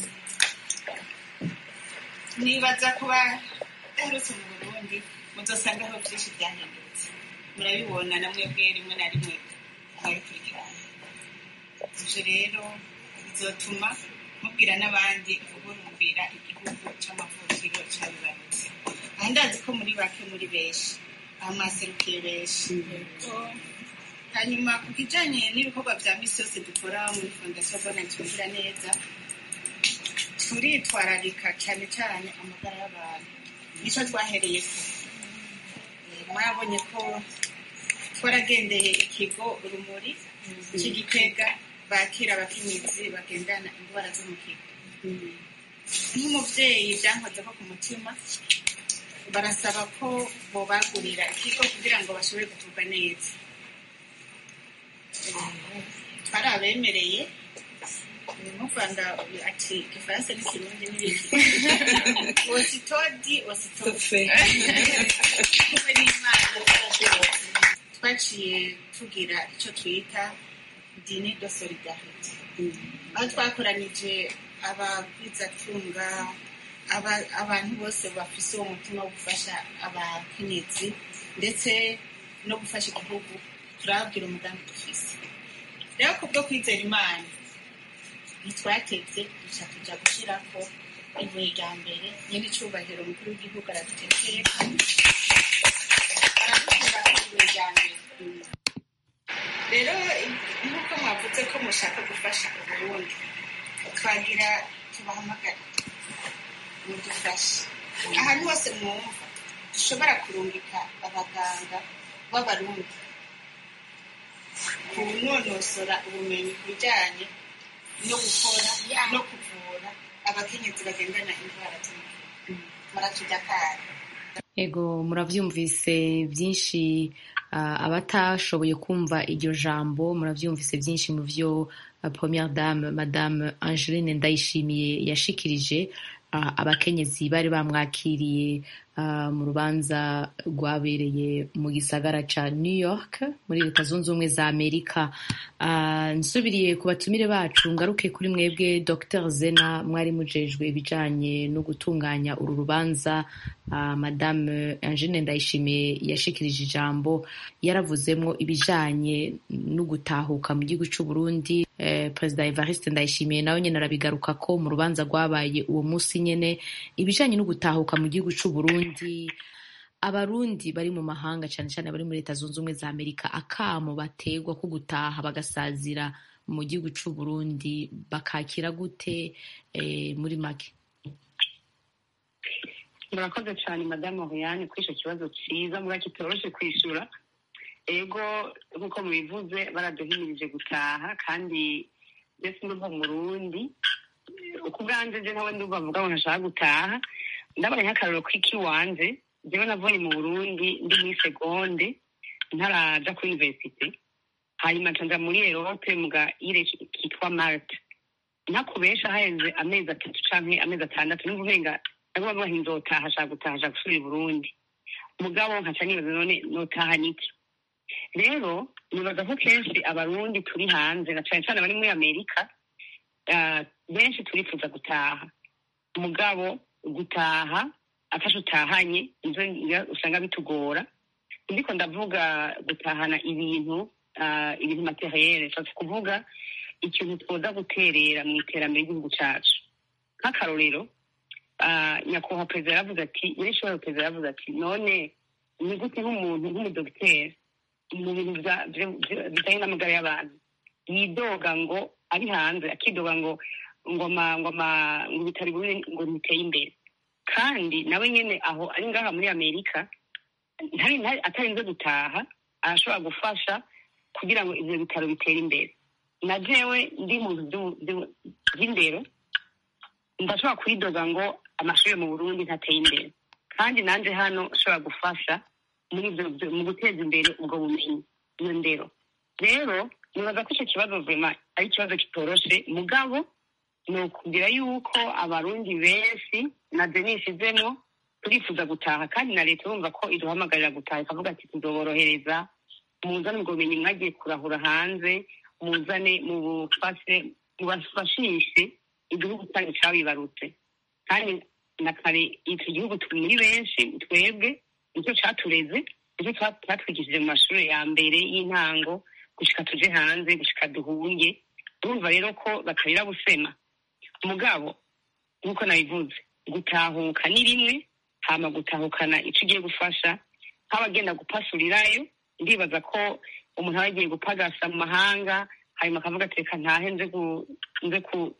nibaza kuba daherutse mu burundi muzosangaho byinshi byahindutse murabibona na mwebwe rimwe na rimwe mwabikurikirana ivyo rero bizotuma mubwira n'abandi uburumbira igihugu c'amavukiro cabibarutse aha ndazi ko muri bake muri benshi aho mwaserukiye benshi hanyuma ku kijanye n'ibikorwa vya misi yose dukora muri fondasiyo bona twumvira neza turitwararika cyane cyane amagara y'abantu nicyo twahereye ko mwabonye ko twaragendeye ikigo urumuri cy'igitega bakira abakenyezi bagendana indwara zo mu kigo nk'umubyeyi byankoze ko ku mutima barasaba ko bobagurira ikigo kugira ngo bashobore kuvurwa neza twari abemereye mu rwanda ati igifaransa n'ikirundi n'ibiki ositodi ositofe kumwe n'imana twaciye tugira icyo twita dini do solidarite aho twakoranije ababwizatunga abantu bose bafise uwo mutima wo gufasha abakenyezi ndetse no gufasha igihugu turababwira umugambi dufise rero kubwo kwizera imana ntitwatevye duca tuja gushirako ibuye rya mbere nyene icubahiro umukuru w'igihugu aradutekeka aradukura ibuye rya mbere rero nk'uko mwavuze ko mushaka gufasha uburundi twagira tubahamagara mudufashe ahantu hose mwumva dushobora kurungika abaganga b'abarundi kunonosora ubumenyi ku bijyanye no gukora no kuvura abakenyezi bagendana indwara z'umutima muratujya kare ego murabyumvise byinshi abatashoboye kumva iryo jambo murabyumvise byinshi mu byo première dame madame angeline ndayishimiye yashikirije abakenyezi bari bamwakiriye mu rubanza rwabereye mu gisagara ca new york muri leta zunze ubumwe za amerika nsubiriye ku batumire bacu ngaruke kuri mwebwe dr zena mwari mujejwe ibijanye no gutunganya uru rubanza madame angine ndayishimiye yashikirije ijambo yaravuzemwo ibijanye no gutahuka mu gihugu c'uburundi perezida evariste ndayishimiye nawe nyene arabigaruka ko mu rubanza rwabaye uwo munsi nyene ibijanye no gutahuka mu gihugu c'uburundi abarundi bari mu mahanga cyane cyane bari muri leta zunze ubumwe za amerika akamo bategwa ko gutaha bagasazira mu gihugu c'uburundi bakakira gute muri make murakoze cyane madamu Oriane kuri icyo kibazo cyiza muba kitoroshe kwishyura ego nk'uko mubivuze baraduhimirije gutaha kandi mbese ndumva mu rundi uko ubwanjye nje nawe ndumva avuga ngo ntashaka gutaha ndabona nk'akararo k'ikiwanje njyewe navuye mu burundi ndi muri segonde ntaraja kuri universite hanyuma nca muri erope mu gaire kitwa marte ntakubesha haheze amezi atatu canke amezi atandatu numva umenga naguma mvuga nti nzotaha ashaka gutaha ashaka gusubira i burundi mugabo nkaca nibaza none notaha niki rero nibaza ko kenshi abarundi turi hanze na cane cane abari muri amerika benshi turifuza gutaha mugabo gutaha afashe utahanye nizo usanga bitugora ndiko ndavuga gutahana ibintu ibintu materiyere nshatse kuvuga ikintu twoza guterera mu iterambere ry'igihugu cacu nk'akarorero nyakubahwa perezida yaravuze ati nyirishobora perezida yaravuze ati none ni gute nk'umuntu nk'umudogiteri mu bintu bijanye n'amagara y'abantu yidoga ngo ari hanze akidoga ngo ngo ngo ngo ibitaro ngo biteye imbere kandi nawe nyene aho ari ngaha muri amerika atarinze gutaha arashobora gufasha kugira ngo ivyo bitaro bitere imbere na jewe ndi mu bintu by'indero ndashobora kwidoga ngo amashuri mu burundi ntateye imbere kandi nanje hano ashobora gufasha muri ivyo mu guteza imbere ubwo bumenyi iyo ndero rero nibaza ko icyo kibazo vema ari ikibazo kitoroshe mugabo ni ukubwira yuko abarundi benshi na denise izemo turifuza gutaha kandi na leta urumva ko iduhamagarira gutaha ikavuga ati tuzoborohereza muzane ubwo bumenyi mwagiye kurahura hanze muzane mubufashe mubafashishe igihugu cyanyu cyabibarutse kandi na kare iki gihugu turi muri benshi twebwe nicyo catureze nicyo ca- catwigishije mu mashuri ya mbere y'intango gushika tuje hanze gushika duhunge urumva rero ko batarira busema mugabo nk'uko nabivuze gutahuka ni rimwe hama gutahukana ico ugiye gufasha nk'abagenda gupasurirayo ndibaza ko umuntu aba yagiye gupagasa mu mahanga hanyuma akavuga ati reka ntahe nze gu- nze ku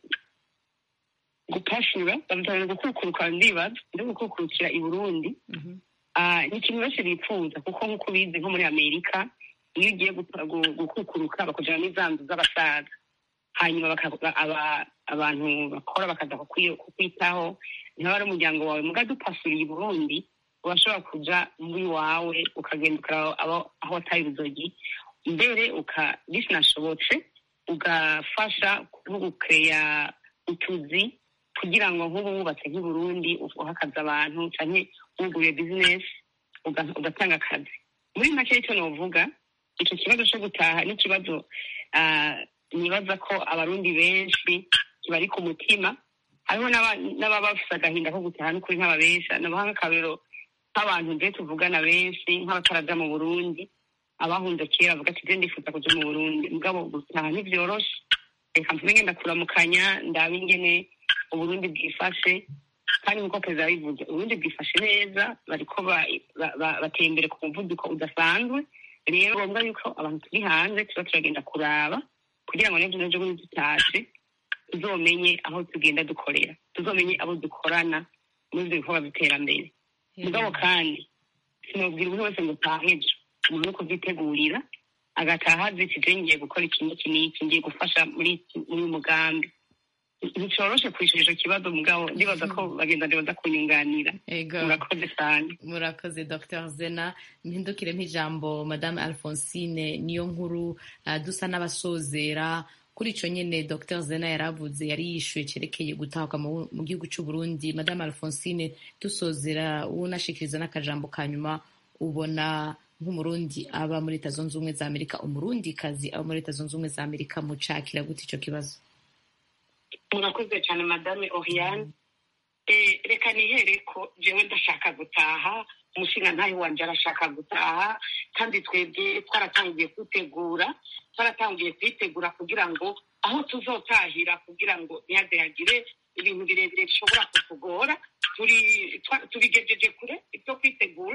gupashura bavuga gukukuruka ndibaza nze gukukurukira i burundi Ah, ni ikintu benshi bifuza kuko nk'uko ubizi nko muri amerika iyo ugiye gupa- gu- gukukuruka bakujana n'izanzu z'abasaza hanyuma baka- aba- abantu bakora bakaza kukwi- kukwitaho ntaba ari umuryango wawe muga dupasuriye i burundi urashobora kuja muri wawe ukagenda ukaraba abo- aho wataye uruzogi mbere uka bisinashobotse ugafasha nko gukeya utuzi kugira ngo nk'ubu wubatse nk'i burundi uhakaza abantu canke wuguriye bizinesi uga- ugatanga akazi muri make icyo novuga icyo kibazo cyo gutaha ni ikibazo ah, nibaza ko abarundi benshi kibari ku mutima hariho n'aba- n'ababa bafise agahinda ko gutaha n'ukuri nk'ababesha nabaha nk'akarorero nk'abantu nje tuvugana benshi nk'abataraja mu burundi abahunze kera bavuga ati je ndifuza kuja mu burundi mugabo gutaha ntivyoroshe reka mvuge ngenda kuramukanya ndabe ingene uburundi bwifashe kandi nk'uko perezida yabivuze uburundi bwifashe neza bariko ba- ba- ba- bateye imbere ku muvuduko udasanzwe rero ngombwa yuko abantu turi hanze tuba turagenda kuraba kugira ngo n'ejo n'ejo bundi dutashe tuzomenye aho tugenda dukorera tuzomenye abo dukorana muri ibyo bikorwa by'iterambere mugabo kandi sinubwira umuntu wese ngo utahe ejo umuntu ni kubyitegurira agataha azi ati je ngiye gukora iki n'iki n'iki ngiye gufasha muri iki- muri uyu mugambi nticoroshe kwishura ico kibazo mugabo ndibaza ko bagenzi baza kunyunganira ego murakoze cyane murakoze dr zena mpindukire nk'ijambo madame alphonsine niyo nkuru ah, dusa n'abasozera kuri ico nyene dr zena yaravuze yari yishuye cerekeye gutahuka mu mu gihugu c'u burundi madame alphonsine dusozera unashikiriza n'akajambo ka nyuma ubona nk'umurundi aba muri leta zunze ubumwe za amerika umurundikazi aba muri leta zunze ubumwe za amerika mucakira gute ico kibazo murakoze cyane madame oriane Eh, reka nihere ko jewe ndashaka gutaha umushinga ntayo wanje arashaka gutaha kandi twebwe twaratangiye kwitegura twaratangiye kwitegura kugira ngo aho tuzotahira kugira ngo ntihaze hagire ibintu birebire bishobora kutugora turi twa- tubigejeje kure ibyo kwitegura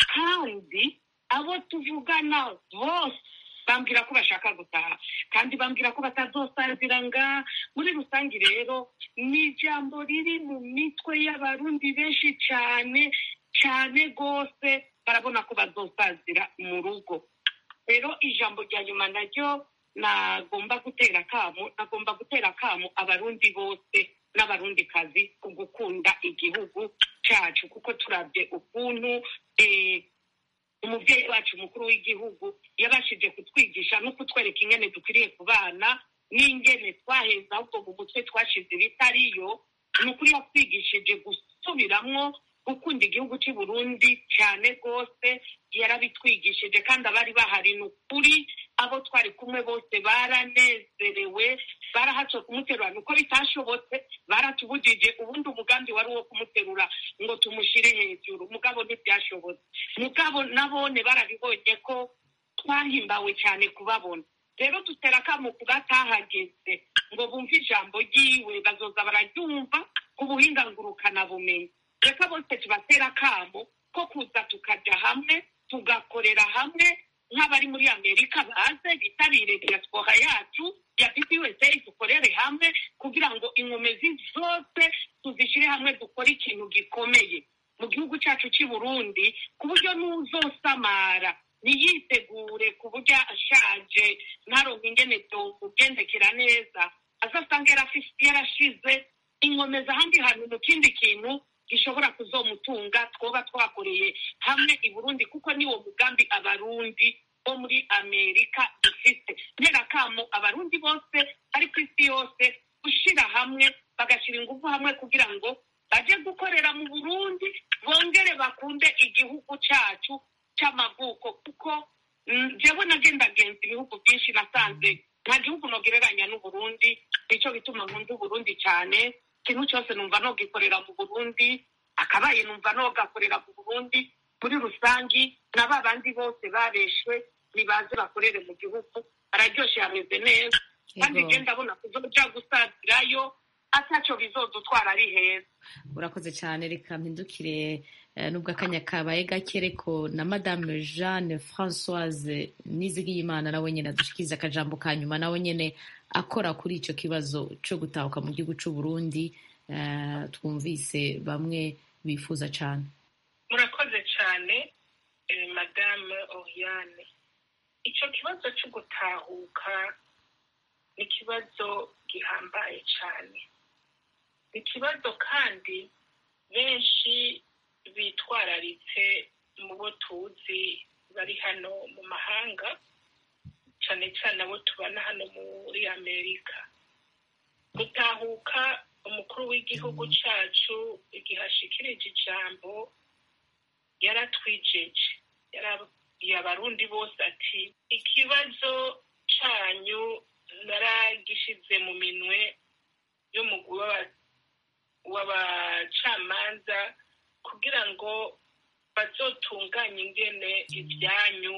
kandi abo tuvugana bose bambwira ko bashaka gutaha kandi bambwira ko batazosazira nga muri rusange rero ni ijambo riri mu mitwe y'abarundi benshi cyane cyane rwose barabona ko bazosazira mu rugo rero ijambo rya nyuma naryo nagomba gutera akamu nagomba gutera akamu abarundi bose n'abarundikazi ku gukunda igihugu cyacu kuko turabye ukuntu eh, umubyeyi wacu mukuru w'igihugu yabashije kutwigisha no kutwereka ingene dukwiriye kubana n'ingene twaheza ahubwo mu mutwe twashize ibitariyo ni ukuri yatwigishije gusubiramwo gukunda igihugu cy'i burundi cyane rwose yarabitwigishije kandi abari bahari ni ukuri abo twari kumwe bose baranezerewe barahatswe kumuterura nuko bitashobotse baratubujije ubundi umugambi wari uwo kumuterura ngo tumushyire hejuru mugabo ntibyashobotse mugabo nabone barabibonye ko twahimbawe cyane kubabona rero dutera akamu ku batahageze ngo bumve ijambo ryiwe bazoza bararyumva ku buhinga ngurukanabumenyi reka bose tubatera akamo ko kuza tukajya hamwe tugakorera hamwe nk'abari muri amerika baze bitabire diaspora yacu ya bbsa dukorere hamwe kugira ngo inkomezi zose tuzishyire hamwe dukore ikintu gikomeye mu gihugu cyacu cy'i burundi ku buryo n'uzosamara ntiyitegure ku buryo ashaje ntaronke ingene byomugendekera neza azasanga yarafise- yarashize inkomeza ahandi hantu mu kindi kintu gishobora kuzomutunga twoba twakoreye hamwe i burundi kuko niwo mugambi abarundi bo muri amerika dufite nterakamo abarundi bose ari ku isi yose gushyira hamwe bagashyira ingufu hamwe kugira ngo baje gukorera mu burundi bongere bakunde igihugu cyacu cy'amavuko kuko njyewe nagendagenza ibihugu byinshi nasanze nta gihugu nogereranya n'uburundi nicyo bituma nkunda uburundi cyane ikintu cyose numva nogikorera mu burundi akabaye numva nogakorera mu burundi muri rusangi na ba bandi bose babeshwe nibaze bakorere mu gihugu bararyoshye hameze neza kandi Yego. genda abona kuzoja gusazirayo atacyo bizodutwara ari heza urakoze cyane reka mpindukire eh, nubwo akanya kabaye gake ariko na madame jeanne françoise nizigiyimana nawe nyine adushikiriza akajambo ka nyuma nawe nyine akora kuri icyo kibazo cyo gutahuka mu gihugu cy'u burundi eh, twumvise bamwe bifuza cyane murakoze cyane eh, madame oriane icyo kibazo cyo gutahuka ni ikibazo gihambaye cyane ni ikibazo kandi benshi bitwararitse mu bo tuzi bari hano mu mahanga cyane cyane abo tubana hano muri amerika gutahuka umukuru w'igihugu cyacu igihe ashikirije ijambo yaratwijeje yarabwiye abarundi bose ati ikibazo cyanyu naragishyize mu minwe y'umugwi w'aba- w'abacamanza kugira ngo bazotunganye ingene ibyanyu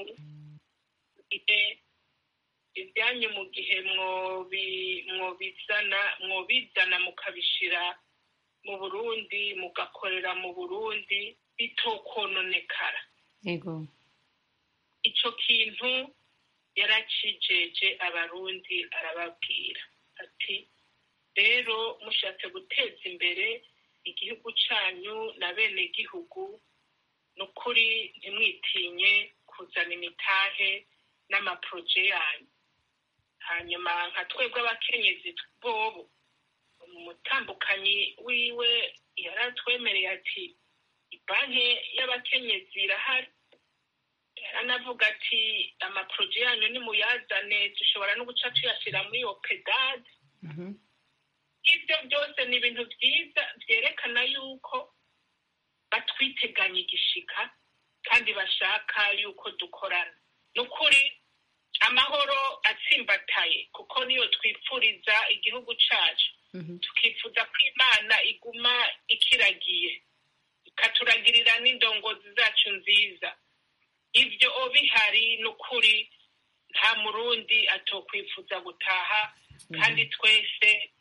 igihe- ibyanyu mu gihe mwobi- mwobizana mwobizana mukabishira mu burundi mugakorera mu burundi bitokononekara yego icyo kintu yaracijeje abarundi arababwira ati rero mushatse guteza imbere igihugu cyanyu na bene gihugu ni ukuri ntimwitinye kuzana imitahe n'amaporoje yanyu hanyuma nka twebwe abakenyezi bobo umutambukanyi wiwe yaratwemereye ati banki y'abakenyezi irahari yaranavuga ati amaporoje yanyu nimuyazane dushobora no guca tuyashyira muri opedade Mhm. ibyo byose ni ibintu byiza byerekana yuko batwiteganya igishika kandi bashaka yuko dukorana ni ukuri amahoro atsimbataye kuko niyo twipfuriza igihugu cyacu Mhm. tukifuza ko imana iguma ikiragiye ikaturagirira n'indongozi zacu nziza ibyo bihari ni ukuri nta murundi atokwifuza gutaha kandi twese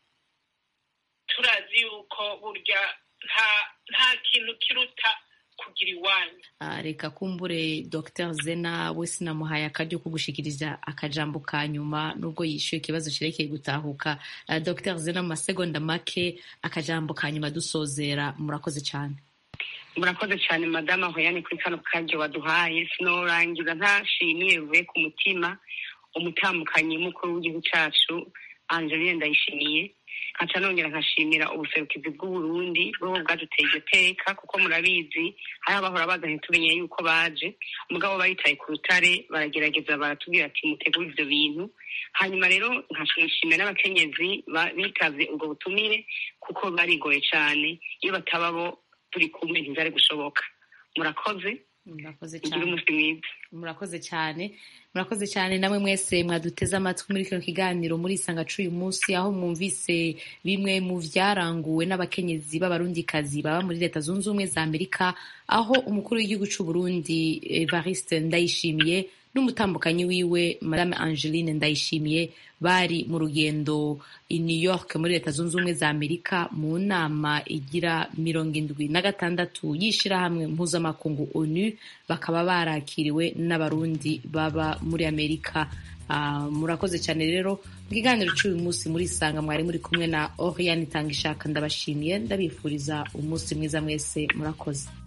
turazi yuko burya nta nta kintu kiruta kugira iwanyu Ah, reka kumbure dr zena we sinamuhaye akaryo ko gushikiriza akajambo ka nyuma nubwo yishyuye ikibazo cyerekeye gutahuka Ah, dr zena mu masegonda make akajambo ka nyuma dusozera murakoze cyane murakoze cyane madama hoyane kuri kano karyo waduhaye sinorangiza ntashimiye bivuye ku mutima umutambukanyi mukuru w'igihugu cyacu angeline ndayishimiye nkaca nongera nkashimira ubuserukizi bw'uburundi bwo bwaduteye iryo teka kuko murabizi hari abahora baza ntitumenye yuko baje mugabo baritaye ku rutare baragerageza baratubwira ati mutegure ivyo bintu hanyuma rero nkashimira n'abakenyezi ba- bitavye ubwo butumire kuko barigoye cane iyo bataba bo turi kumwe ntizari gushoboka murakoze murakoze mugire cyane umunsi mwiza murakoze cyane murakoze cyane namwe mwese mwaduteze amatwi muri kino kiganiro muri isanga c'uyu munsi aho mwumvise bimwe mu vyaranguwe n'abakenyezi b'abarundikazi baba muri leta zunze ubumwe za amerika aho umukuru w'igihugu c'u burundi evariste ndayishimiye n'umutambukanyi wiwe madame angeline ndayishimiye bari mu rugendo i new york muri leta zunze ubumwe za amerika mu nama igira mirongo indwi na gatandatu y'ishirahamwe mpuzamakungu onu bakaba barakiriwe n'abarundi baba muri amerika Ah, murakoze cyane rero mu kiganiro cy'uyu munsi muri isanga mwari muri kumwe na oriane itanga ishaka ndabashimiye ndabifuriza umunsi mwiza mwese murakoze